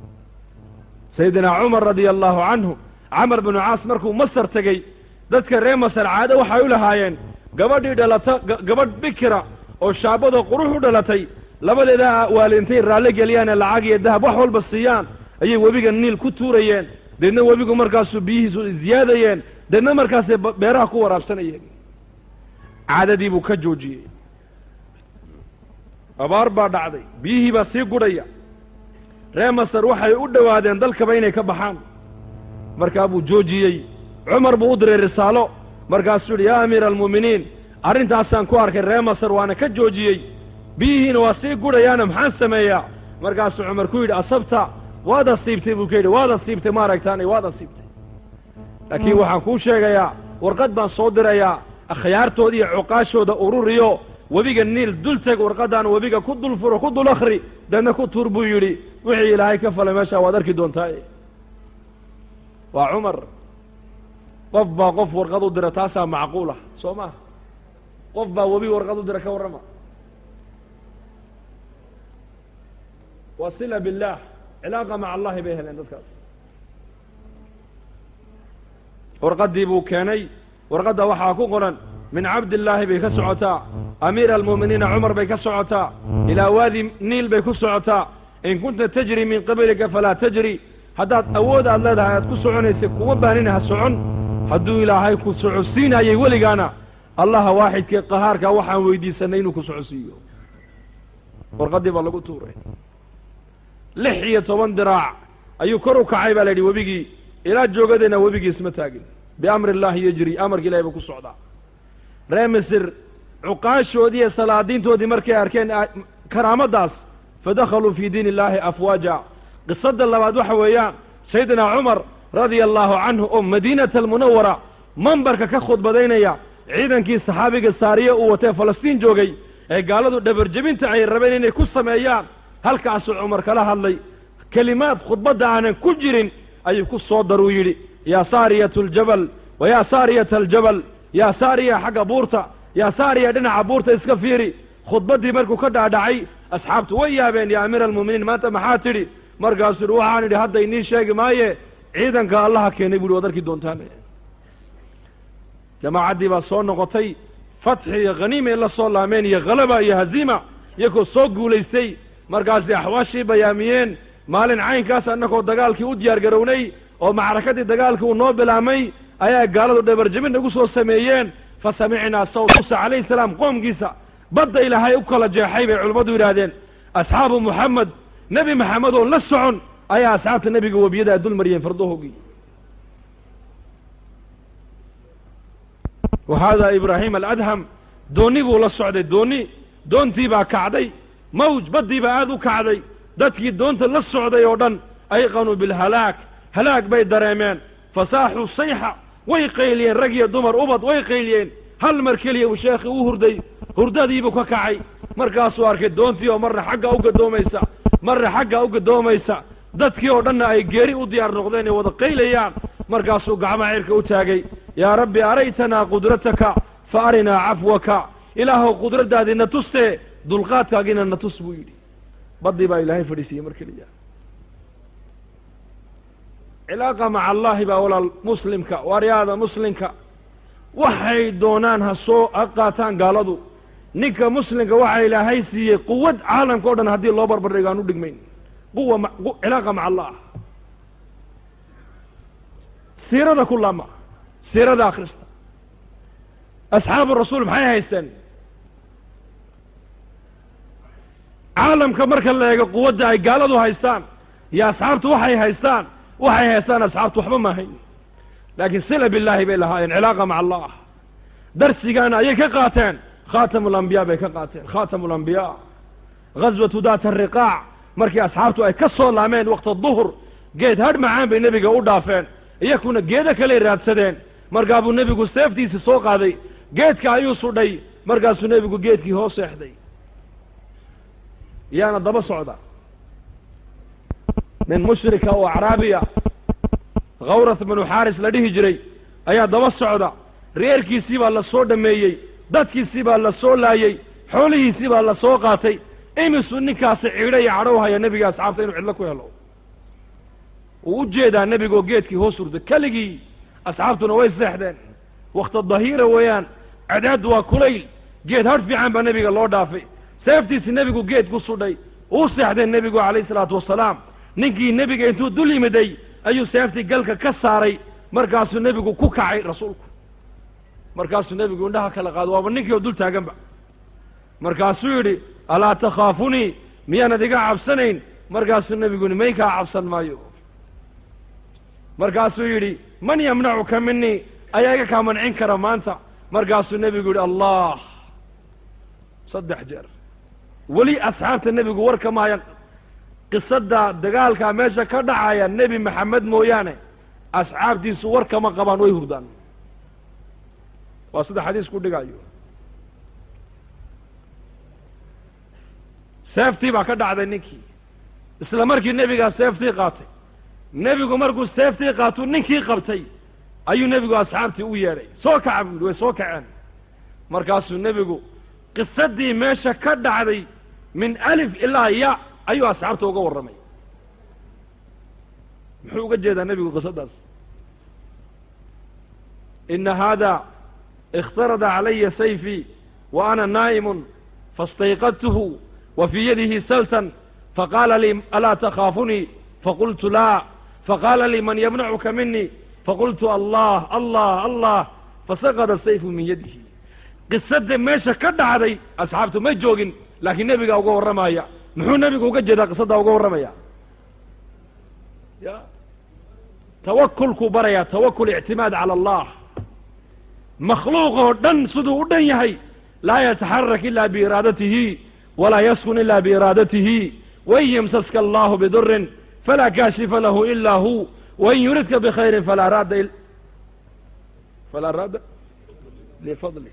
sayidinaa cumar radia allaahu canhu camar binu caas markuu masar tegey dadka reer masar caado waxay u lahaayeen gabadhii dhalata gabadh bikira oo shaabadoo qurux u dhalatay labadeeda waalintay raalli geliyaane lacag iyo dahab wax walba siiyaan ayay webiga niil ku tuurayeen deedna webigu markaasuu biyihiisu isziyaadayeen deedna markaasay beeraha ku waraabsanayeen caadadii buu ka joojiyey abaar baa dhacday biyihii baa sii gudhaya reer masar waxay u dhowaadeen dalkaba inay ka baxaan markaa buu joojiyey cumar buu u diray risaalo markaasuu yidhi yaa amiira almu'miniin arrintaasaan ku arkay reer masar waana ka joojiyey biyihiina waa sii gudhayaana maxaan sameeyaa markaasuu cumar ku yidhi asabta waad asiibtay buu ka yidhi waad asiibtay ma aragtaanay waad asiibtay laakiin waxaan kuu sheegayaa warqad baan soo dirayaa akhyaartooda iyo cuqaashooda ururiyo webiga niil dul teg warqaddaan webiga ku dul furo ku dul akhri deedna ku tuur buu yidhi wixii ilaahay ka falay meeshaa waad arki doontaa waa cumar qof baa qof warqad u dira taasaa macquul ah soo maha qof baa webi warqad u dira ka warrama waa sila billaah cilaaqa maca allahi bay heleen dadkaas warqaddii buu keenay warqadda waxaa ku qoran min cabdillaahi bay ka socotaa amiira almu'miniina cumar bay ka socotaa ilaa waadi niil bay ku socotaa in kunta tajri min qablika falaa tajri haddaad awood aad leedahay aad ku soconaysay kuma baanina ha socon hadduu ilaahay ku socodsiinayay weligaana allaha waaxidkee qahaarka waxaan weydiisanay inuu ku socodsiiyo warqaddii baa lagu tuuray lix iyo toban diraac ayuu kor u kacay baa la yidhi webigii ilaa joogadeenna webigii isma taagin biamri illaahi yejri amarka ilahay buu ku socdaa reer misir cuqaashoodii iyo salaadiintoodii markay arkeen karaamaddaas fadakhaluu fii diin illaahi afwaaja qisadda labaad waxa weeyaan sayidina cumar radia allaahu canhu oo madiinata almunawara mambarka ka khudbadaynaya ciidankii saxaabiga saariye uu watee falastiin joogay ee gaaladu dhabarjebinta ay rabeen inay ku sameeyaan halkaasuu cumar kala hadlay kelimaad khudbadda aanan ku jirin ayuu ku soo daruu yidhi yaa saariyatu aljabal wa yaa saariyata aljabal yaa saariya xagga buurta yaa saariya dhinaca buurta iska fiiri khudbaddii markuu ka dhaadhacay asxaabtu way yaabeen yaa amiira almu'miniin maanta maxaa tidhi markaasuu yidhi waxaan idhi hadda inii sheegi maaye ciidanka allaha keenay buuhi waad arki doontaan jamaacaddii baa soo noqotay fatxi iyo khaniimay la soo laameen iyo khalaba iyo haziima iyagoo soo guulaystay markaasay axwaashii bayaamiyeen maalin caynkaas annagoo dagaalkii u diyaar garownay oo macrakadii dagaalkii uu noo bilaamay ayaa gaaladu dhabarjebin nagu soo sameeyeen fa samicnaa sawt muuse calayhi salaam qoomkiisa badda ilaahay u kala jeexay bay culummadu yidhaahdeen asxaabu muxamed nebi maxamed oo la socon ayaa asxaabta nebiga webiyadaa dul mariyeen fardahoogii wa haadaa ibraahim aladham doonni buu la socday doonni doontii baa kacday mawj baddii baa aad u kacday dadkii doonta la socday oo dhan ayqanuu bilhalaag halaag bay dareemeen fasaaxuu sayxa way qayliyeen rag iyo dumar ubad way qayliyeen hal mar keliya uu sheekhii u hurday hurdadiibuu ka kacay markaasuu arkay doontii oo marna xagga u gadoomaysa marna xagga u gadoomaysa dadkii oo dhanna ay geeri u diyaar noqdeen ay wada qaylayaan markaasuu gacmaha cirka u taagay yaa rabbi araytanaa qudrataka fa arinaa cafwaka ilaahow qudraddaadii na tustee dulqaadkaagiina na tus buu yidhi baddii baa ilaahay fadhiisiiyey mar keliya cilaaqa maca allaahi baa walaal muslimka waaryaada muslimka waxay doonaan ha soo ha qaataan gaaladu ninka muslimka waxaa ilaahay siiyey quwad caalamka o dhan haddii loo barbardhigo aan u dhigmayn quwa cilaaqa maca allah siirada ku laama siirada akhrista asxaabu rasuul maxay haysteen caalamka marka la eego quwadda ay gaaladu haystaan iyo asxaabtu waxay haystaan waxay haystaan asxaabtu waxba maahayn laakiin sila billaahi bay lahaayeen cilaaqa maca allah darsigaana ayay ka qaateen khaatamu alambiyaa bay ka qaateen khaatamu alambiyaa ghaswatu daata ariqaac markii asxaabtu ay ka soo laameen waqta duhur geed hadh macaan bay nebiga u dhaafeen iyakuna geedo kaley raadsadeen markaa buu nebigu seeftiisii soo qaaday geedka ayuu sudhay markaasuu nebigu geedkii hoos seexday yaana daba socda nin mushrika oo acraabiya khawrath binu xaaris la dhihi jiray ayaa daba socda reerkiisii baa la soo dhammeeyey dadkiisii baa la soo laayey xoolihiisii baa la soo qaatay imisuu ninkaasi cidho iyo cadhow haya nebiga asxaabta inuu cidlo ku helo uu u jeedaa nebigoo geedkii hoos hurda keligii asxaabtuna way seexdeen wakhta dahiira weeyaan cadaaddu waa kulayl geed hadh fiican baa nebiga loo dhaafay seeftiisi nebigu geed ku sudhay uu seexdeen nebigu calayh isalaatu wasalaam ninkii nebiga intuu dul yimiday ayuu seeftii galka ka saaray markaasuu nebigu ku kacay rasuulku markaasuu nebigu indhaha kala qaado waaba ninkii oo dul taaganba markaasuu yidhi alaa takhaafunii miyaanad iga cabsanayn markaasuu nebigu yidhi maynkaa cabsan maayo markaasuu yidhi man yamnacuka minii ayaa iga kaa mancin kara maanta markaasuu nebigu yidhi allah saddex jeer weli asxaabta nebigu war kama hayan qisadda dagaalkaa meesha ka dhacaya nebi maxamed mooyaane asxaabtiisu war kama qabaan way hurdaan waa sida xadiis ku dhigayo seeftii baa ka dhacday ninkii isla markii nebigaa seeftii qaatay nebigu markuu seeftii qaatuu ninkii qabtay ayuu nebigu asxaabtii u yeedhay soo kaca buu yidhi way soo kaceen markaasuu nebigu qisadii meesha ka dhacday min alif ilaa ya ayuu asxaabta uga warramay muxuu uga jeedaa nebigu qisaddaas ina haada اkhtarada calaya sayfii wa ana naa'imun faاstayqadtuhu wa fii yadihi saltan faqaala lii alaa takhaafunii faqultu laa faqaala lii man yamnacuka minii faqultu allah allah allah fasaqada sayfu min yadihi qisadda meesha ka dhacday asxaabtu may joogin laakiin nebigaa uga warramaya muxuu nebigu uga jeedaa qisaddaa uga warramaya ya tawakulkuu barayaa tawakul ictimaad cala allah makhluuq oo dhan siduu u dhan yahay laa yataxarak ila biiraadatihi walaa yaskun ila biiraadatihi wain yamsaska allahu bidurin falaa kaashifa lahu ila hu wain yuridka bikhayrin falaa raadda falaa raadda lifadlih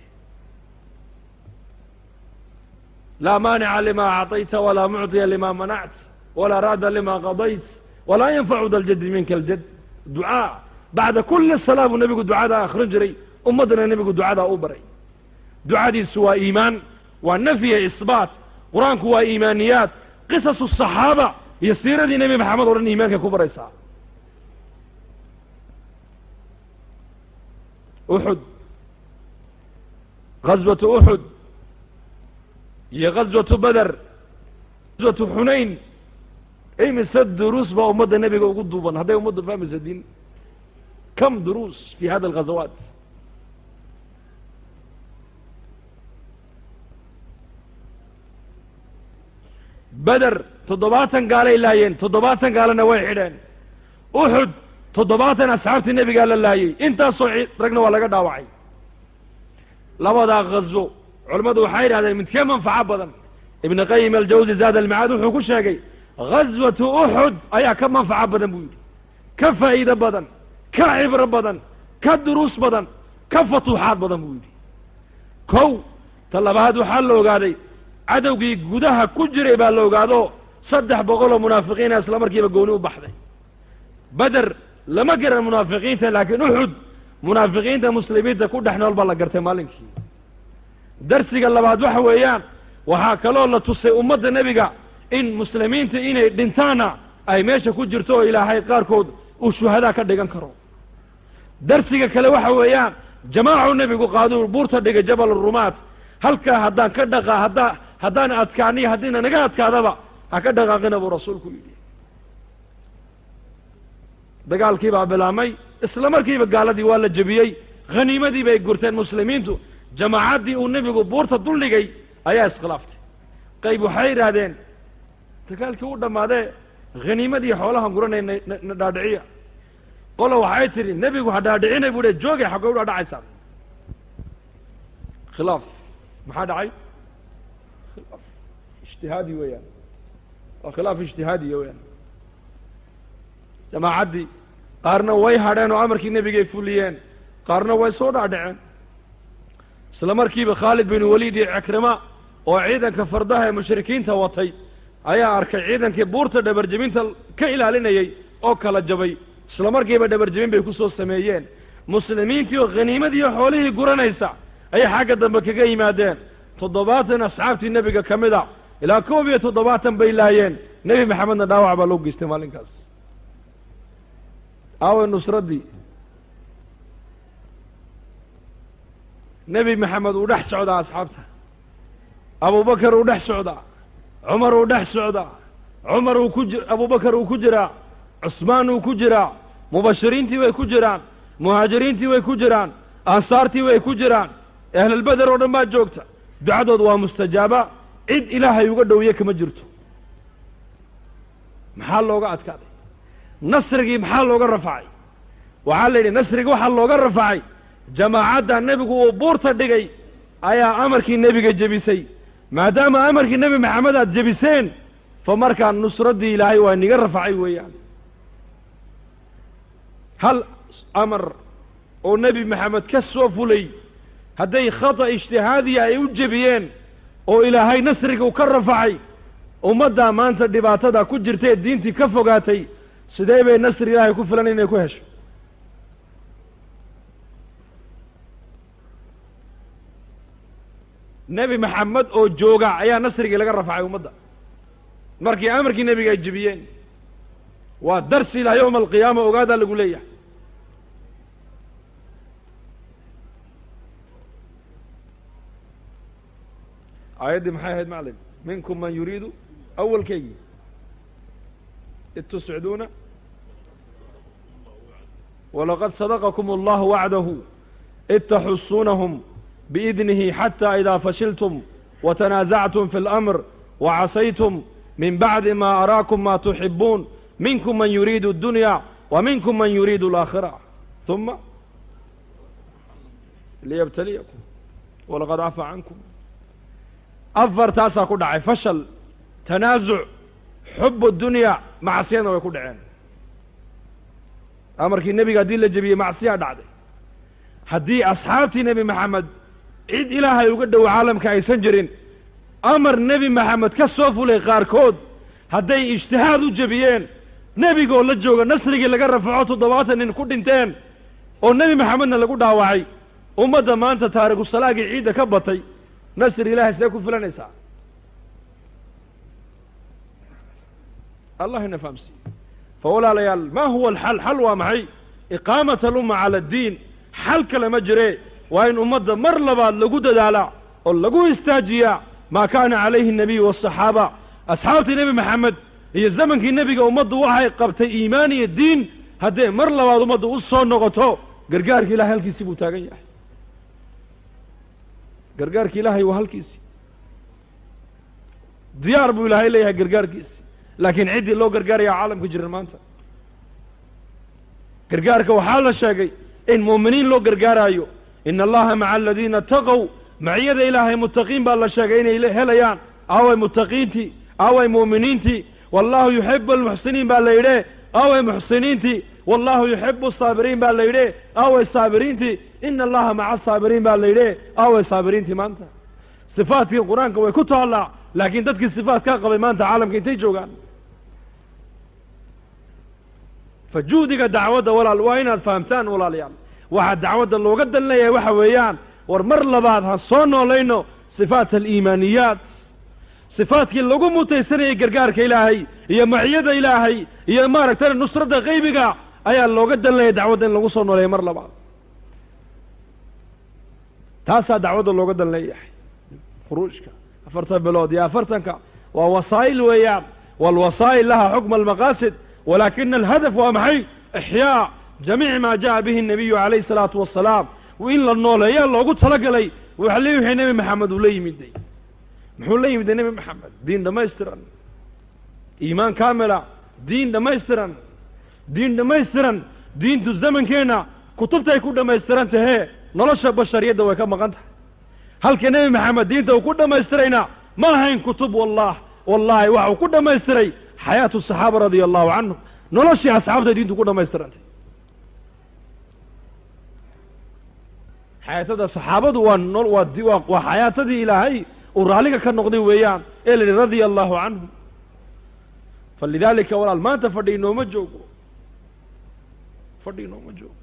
laa maanica lima acطayta walaa mucطiya lima manact walaa raadda lima qadayt walaa yanfacu da ljadi minka aljad ducaa bacda kuli salaa buu nebigu ducadaa akhrin jiray ummaddana nebigu ducadaa u baray ducadiisu waa iimaan waa nafyiya isbaat qur-aanku waa iimaaniyaad qisasu saxaaba iyo siiradii nebi maxamed o dhan iimaankay ku baraysaa uxud ghaswatu uxud iyo ghaswatu beder ghaswatu xunayn imise duruus baa ummadda nebiga ugu duuban hadday ummadda fahmaysa diin kam duruus fi hada alghazawaat beder toddobaatan gaalay laayeen toddobaatan gaalana way xidheen uxud toddobaatan asxaabtii nebigaa la laayey intaasoo ragna waa laga dhaawacay labadaa ghaswo culammadu waxay yidhahdeen midkee manfaco badan ibnu qayim aljawsi zaad almacaad wuxuu ku sheegay ghaswatu uxud ayaa ka manfaco badan buu yidhi ka faa'iido badan ka cibro badan ka duruus badan ka fatuuxaad badan buu yidhi kow ta labaad waxaa la ogaaday cadowgii gudaha ku jiray baa la ogaado saddex boqoloo munaafiqiina isla markiiba gooni u baxday beder lama garan munaafiqiinta laakiin uxud munaafiqiinta muslimiinta ku dhex nool baa la gartay maalinkii darsiga labaad waxa weeyaan waxaa kaloo la tusay ummadda nebiga in muslimiinta inay dhintaana ay meesha ku jirto oo ilaahay qaarkood uu shuhadaa ka dhigan karo darsiga kale waxa weeyaan jamaacu nebigu qaaduu buurta dhigay jabal rumaat halkaa haddaan ka dhaqa haddaa haddaan adkaaniyo haddiina naga adkaadaba ha ka dhaqaaqina buu rasuulku yidhi dagaalkii baa bilaabmay isla markiiba gaaladii waa la jebiyey khaniimadii bay gurteen muslimiintu jamaacaddii uu nebigu buurta duldhigay ayaa iskhilaaftay qayb waxay yidhaahdeen dagaalkii u dhammaadee khaniimadii xoolahan guranay na dhaadhiciya qola waxay tidhi nebigu ha dhaadhicinay buu dhe joogay xaggay u dhaadhacaysaa khilaaf maxaa dhacay khilaaf ijtihaadi weeyaan waa khilaaf ijtihaadiya weeyaan jamaacaddii qaarna way hadheen oo amarkii nebigay fuliyeen qaarna way soo dhaadhaceen isla markiiba khaalid bin waliid iyo cikrima oo ciidanka fardaha ee mushrikiinta watay ayaa arkay ciidankii buurta dhabarjebinta ka ilaalinayey oo kala jabay isla markiiba dhabarjebin bay ku soo sameeyeen muslimiintii oo khaniimadiiyo xoolihii guranaysa ayay xagga dambe kaga yimaadeen toddobaatan asxaabtii nebiga ka mid a ilaa koob iyo toddobaatan bay laayeen nebi maxamedna dhaawac baa loo geystay maalinkaas aaway nusraddii nebi maxamed uu dhex socdaa asxaabta abubakar uu dhex socdaa cumar uu dhex socdaa cumar uu ku ji abubakar uu ku jiraa cusmaan uu ku jiraa mubashiriintii way ku jiraan muhaajiriintii way ku jiraan ansaartii way ku jiraan ahlulbeder oo dhan baa joogta ducadood waa mustajaaba cid ilaahay uga dhowiye kama jirto maxaa looga adkaaday nasrigii maxaa looga rafacay waxaa la yidhi nasrigii waxaa looga rafacay jamaacadda nebigu uu buurta dhigay ayaa amarkii nebiga jebisay maadaama amarkii nebi maxamed aad jebiseen fa markaa nusraddii ilaahay waa niga rafacay weeyaan hal amar oo nebi maxamed ka soo fulay hadday khata ijtihaadiya ay u jebiyeen oo ilaahay nasrigu ka rafacay ummaddaa maanta dhibaatada ku jirtae diintii ka fogaatay sidee bay nasri ilaahay ku filan inay ku hesho nebi maxamed oo jooga ayaa nasrigii laga rafacay ummadda markii amarkii nebiga ay jebiyeen waa darsi ilaa yowma alqiyaama ogaadaa lagu leeyahay aayaddii maxay ahayd maclim minkum man yuriidu awalkeygii id tusciduuna walaqad sadaqakum allahu wacdahu id taxusuunahum biidnihi xata idaa fashiltum watanaasactum fi اlamr wacasaytum min bacdi ma araakum ma tuxibuun minkum man yuriidu اdunya wa minkum man yuriidu alaakhira ثuma liyabtaliyakum walaqad cafa cankum afartaasaa ku dhacay fashal tanaasuc xub dunya macsiyadna way ku dhaceen amarkii nebiga haddii la jebiyey macsiyaa dhacday haddii asxaabtii nebi maxamed cid ilaahay uga dhow caalamka aysan jirin amar nebi maxamed ka soo fulay qaarkood hadday ijtihaad u jebiyeen nebigoo la jooga nasrigii laga rafaco toddobaatan nin ku dhinteen oo nebi maxamedna lagu dhaawacay ummadda maanta taarikusalaagii ciidda ka batay nasri ilaahay see ku filanaysaa allah ina fahamsiiye fa walaalayaal ma huwa alxal xal waa maxay iqaamat alumma cala addiin xal kale ma jire waa in ummadda mar labaad lagu dadaalaa oo lagu istaajiyaa maa kaana calayhi الnabiy waالصaxaaba asxaabtii nebi maxamed iyo zamankii nebiga ummaddu waxay qabtay iimaan iyo diin haddee mar labaad ummaddu u soo noqoto gargaarka ilahay halkiisii buu taagan yahay gargaarka ilaahay waa halkiisii diyaar buu ilaahay leeyahay gargaarkiisi laakiin ciddii loo gargaaraya caalamka jiran maanta gargaarka waxaa la sheegay in muuminiin loo gargaaraayo ina allaha maca aladiina taqow maciyada ilaahay muttaqiin baa la sheegay inay helayaan aaway muttaqiintii aaway muuminiintii wallahu yuxibu almuxsiniin baa la yidhe aaway muxsiniintii wallahu yuxibu asaabiriin baa la yidhe aaway saabiriintii ina allaha maca asaabiriin baa la yidhe aaway saabiriintii maanta sifaadkii qur-aanka way ku taallaa laakiin dadkii sifaat kaa qabay maanta caalamka intay joogaan fa juhdiga dacwadda walaal waa inaad fahamtaan walaalayaal waxaa dacwadda looga dan leeyahay waxa weeyaan war mar labaad ha soo noolayno sifaat aliimaaniyaat sifaadkii lagu mutaysanayay gargaarka ilaahay iyo maciyada ilaahay iyo maaragtay nusradda qaybiga ayaa looga dan leeyahay dacwadda in lagu soo nooleeya mar labaad taasaa dacwadda looga dan leeyahay khuruujka afartan bilood iyo afartanka waa wasaa'il weeyaan waalwasaa'il laha xukma almaqaasid walaakina alhadaf waa maxay ixyaa jamiici maa jaءa bihi الnabiyu calayh الsalaatu wasalaam in la nooleeyaa loogu talagalay waxa le wixii nebi maxamed uu la yimiday muxuu la yimiday nebi maxamed diin dhammaystiran iimaan kaamila diin dhammaystiran diin dhammaystiran diintu zamankeenna kutubtay ku dhammaystiran tahee nolosha bashariyadda way ka maqan tahay halka nebi maxamed diinta uu ku dhammaystirayna ma ahayn kutub wallah wallaahi waxa uu ku dhammaystiray xayaatu saxaaba radia allahu canhum noloshii asxaabtay diintu ku dhammaystirantay xayaatada saxaabadu waa no waa di waa waa xayaatadii ilaahay uu raalliga ka noqday weeyaan ee la yidhi radia allahu canhum falidaalika walaal maanta fadhi inooma joogo fadhi inooma joogo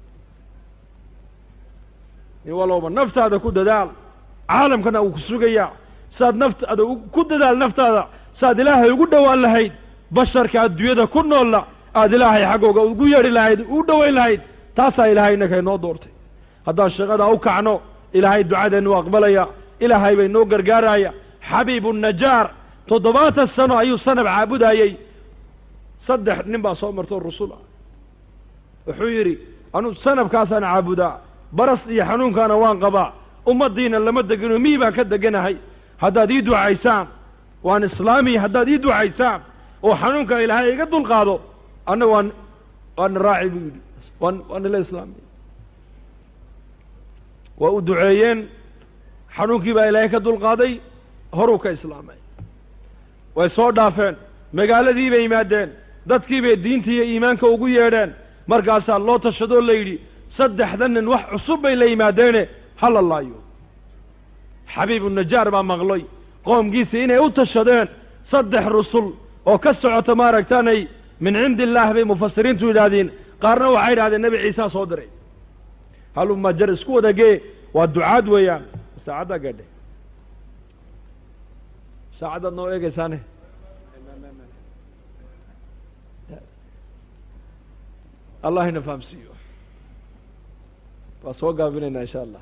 nin walooba naftaada ku dadaal caalamkana uu ku sugayaa saad naftaada ku dadaal naftaada saad ilaahay ugu dhowaan lahayd basharka adduunyada ku noolla aad ilaahay xaggooga ugu yeedhi lahayd u dhowayn lahayd taasaa ilaahay innaka inoo doortay haddaan shaqadaa u kacno ilaahay ducadeennu aqbalaya ilaahay bay noo gargaaraya xabiibu najaar toddobaatan sano ayuu sanab caabudayey saddex nin baa soo martoo rusul ah wuxuu yidhi anuu sanabkaasaan caabudaa baras iyo xanuunkaana waan qabaa ummaddiina lama degino mii baan ka deganahay haddaad ii ducaysaan waan islaamiya haddaad ii ducaysaan oo xanuunka ilaahay iga dulqaado anna waan waana raaci buu yidhi waan waa nila islaamiya waa u duceeyeen xanuunkii baa ilaahay ka dulqaaday horuu ka islaamay way soo dhaafeen magaaladii bay yimaadeen dadkii bay diinta iyo iimaanka ugu yeedheen markaasaa loo tashadoo la yidhi saddexda nin wax cusub bay la yimaadeene ha la laayo xabiibu najaar baa maqlay qoomkiisii inay u tashadeen saddex rusul oo ka socota maaragtaanay min cindi illaah bay mufasiriintu yidhaahdeen qaarna waxay yidhahdeen nebi ciisaa soo diray haluma jar isku wadagee waa ducaad weeyaan saacaddaa gaadhe saacaddaad noo eegaysaane allah ina fahamsiiyo waa soo gaabinaynaa insha allah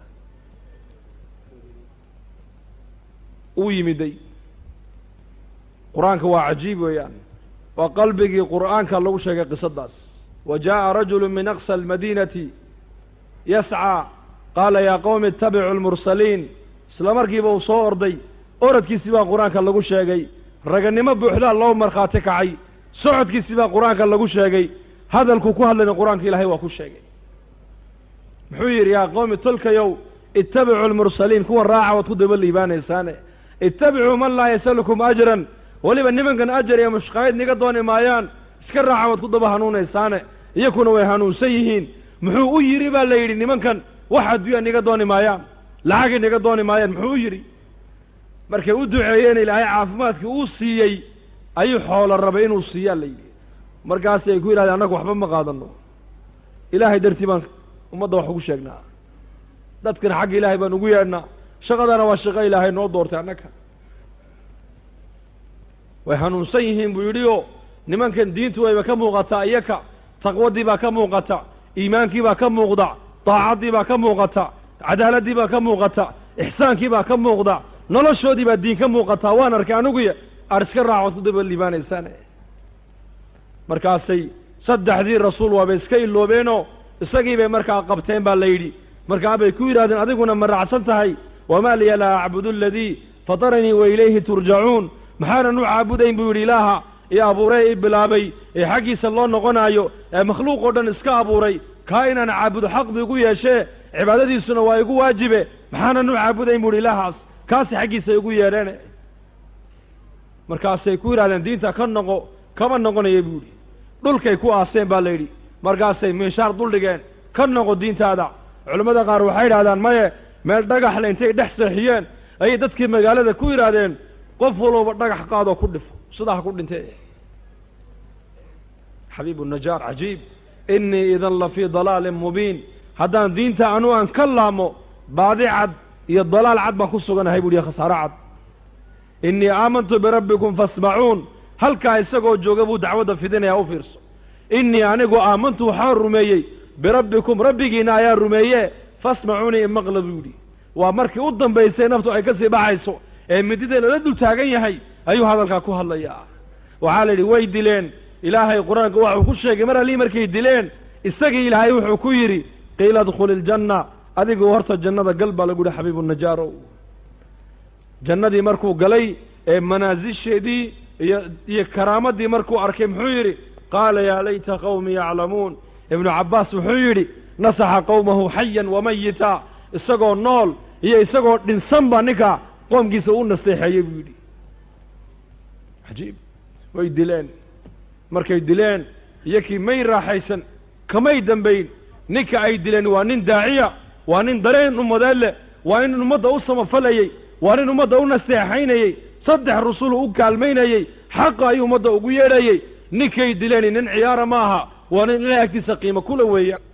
uu yimiday qur-aanka waa cajiib weeyaan waa qalbigii qur'aanka lagu sheegay qisadaas wa jaaءa rajulu min aqsى almadiinati yascىa qaala yaa qowmi itabicuu lmursaliin isla markiiba uu soo orday oradkiisii baa qur-aanka lagu sheegay raganimo buuxdaa loo markhaati kacay socodkiisii baa qur-aanka lagu sheegay hadalkuu ku hadlayna qur-aanka ilaahay waa ku sheegay muxuu yidhi yaa qowmi tolkayow ittabicuu lmursaliin kuwan raaca waad ku daba liibaanaysaane ittabicuu man laa yasalukum ajran weliba nimankan ajar iyo mushqaayid niga dooni maayaan iska raaca waad ku daba hanuunaysaane iyakuna way hanuunsan yihiin muxuu u yidhi baa la yidhi nimankan wax adduunya niga dooni maayaan lacagay niga dooni maayaan muxuu u yidhi markay u duceeyeen ilaahay caafimaadkii uu siiyey ayuu xoolo rabay inuu siiyaa la yidhi markaasay ku yidhahdeen annagu waxba ma qaadanno ilaahay dartii baan ummadda wax ugu sheegnaa dadkana xagga ilaahay baan ugu yeedhnaa shaqadana waa shaqo ilaahay noo doortay annaga way hanuunsan yihiin buu yidhi oo nimankan diintu wayba ka muuqataa iyaka taqwadii baa ka muuqata iimaankii baa ka muuqda daacaddii baa ka muuqata cadaaladdii baa ka muuqata ixsaankii baa ka muuqda noloshoodii baa diin ka muuqataa waan arkay aniguya aad iska raacood ku daba liibaanaysaane markaasay saddexdii rasuul waabay iska iloobeenoo isagii bay markaa qabteen baa la yidhi markaa bay ku yidhahdeen adiguna ma raacsan tahay wamaa liya laa acbudu aladii fataranii wa ilayhi turjacuun maxaanan u caabudayn buu yidhi ilaaha ee abuuree i bilaabay ee xaggiisa loo noqonaayo ee makhluuq oo dhan iska abuuray kaa inaan caabudo xaq bu igu yeeshee cibaadadiisuna waa igu waajibe maxaanan u caabudayn buu yidhi ilaahaas kaasi xaggiisa igu yeedheene markaasay ku yidhahdeen diinta ka noqo kama noqonaya buu yidhi dhulkay ku aaseen baa la yidhi markaasay miishaar duldhigeen ka noqo diintaada culammada qaar waxay yidhahdaan maye meel dhagaxle intay dhex seexiyeen ayay dadkii magaalada ku yidhaahdeen qof walooba dhagax qaadoo ku dhifo sidaa ha ku dhintee xabiibu najaar cajiib innii idan la fii dalaalin mubiin haddaan diinta anu aan ka laamo baadi cad iyo dalaal cad baan ku suganahay buu yihi khasaaro cad innii aamantu birabbikum faasmacuun halkaa isagoo jooga buu dacwadda fidinayaa u fiirso innii anigu aamantu waxaan rumeeyey birabbikum rabbigiinna ayaa rumeeye fasmacuunii imaqla buu yidhi waa markii u dambaysay naftu ay ka sii baxayso ee midida lala dul taagan yahay ayuu hadalkaa ku hadlayaa waxaa la yidhi way dileen ilaahay qur-aanka waxuu ku sheegay mar allii markay dileen isagii ilaahay wuxuu ku yidhi qiila adkhuli iljanna adigu horta jannada gal baa lagu yihi xabiibu najaarow jannadii markuu galay ee manaasisheedii iyo iyo karaamadii markuu arkay muxuu yidhi qaala yaa layta qawmi yaclamuun ibnu cabbaas wuxuu yidhi nasaxa qowmahu xayan wamayita isagoo nool iyo isagoo dhinsanba ninka qoomkiisa u nasteexeeyey buu yidhi cajiib way dileen markay dileen iyokii may raaxaysan kamay dembayn ninka ay dileen waa nin daaciya waa nin dareen ummadeed leh waa nin ummadda u samafalayey waa nin ummadda u nasteexaynayey saddex rusul u kaalmaynayey xaqa ayuu ummadda ugu yeedhayey ninkay dileen nin ciyaara ma aha waa nin ilahay agtiisa qiimo kula weeya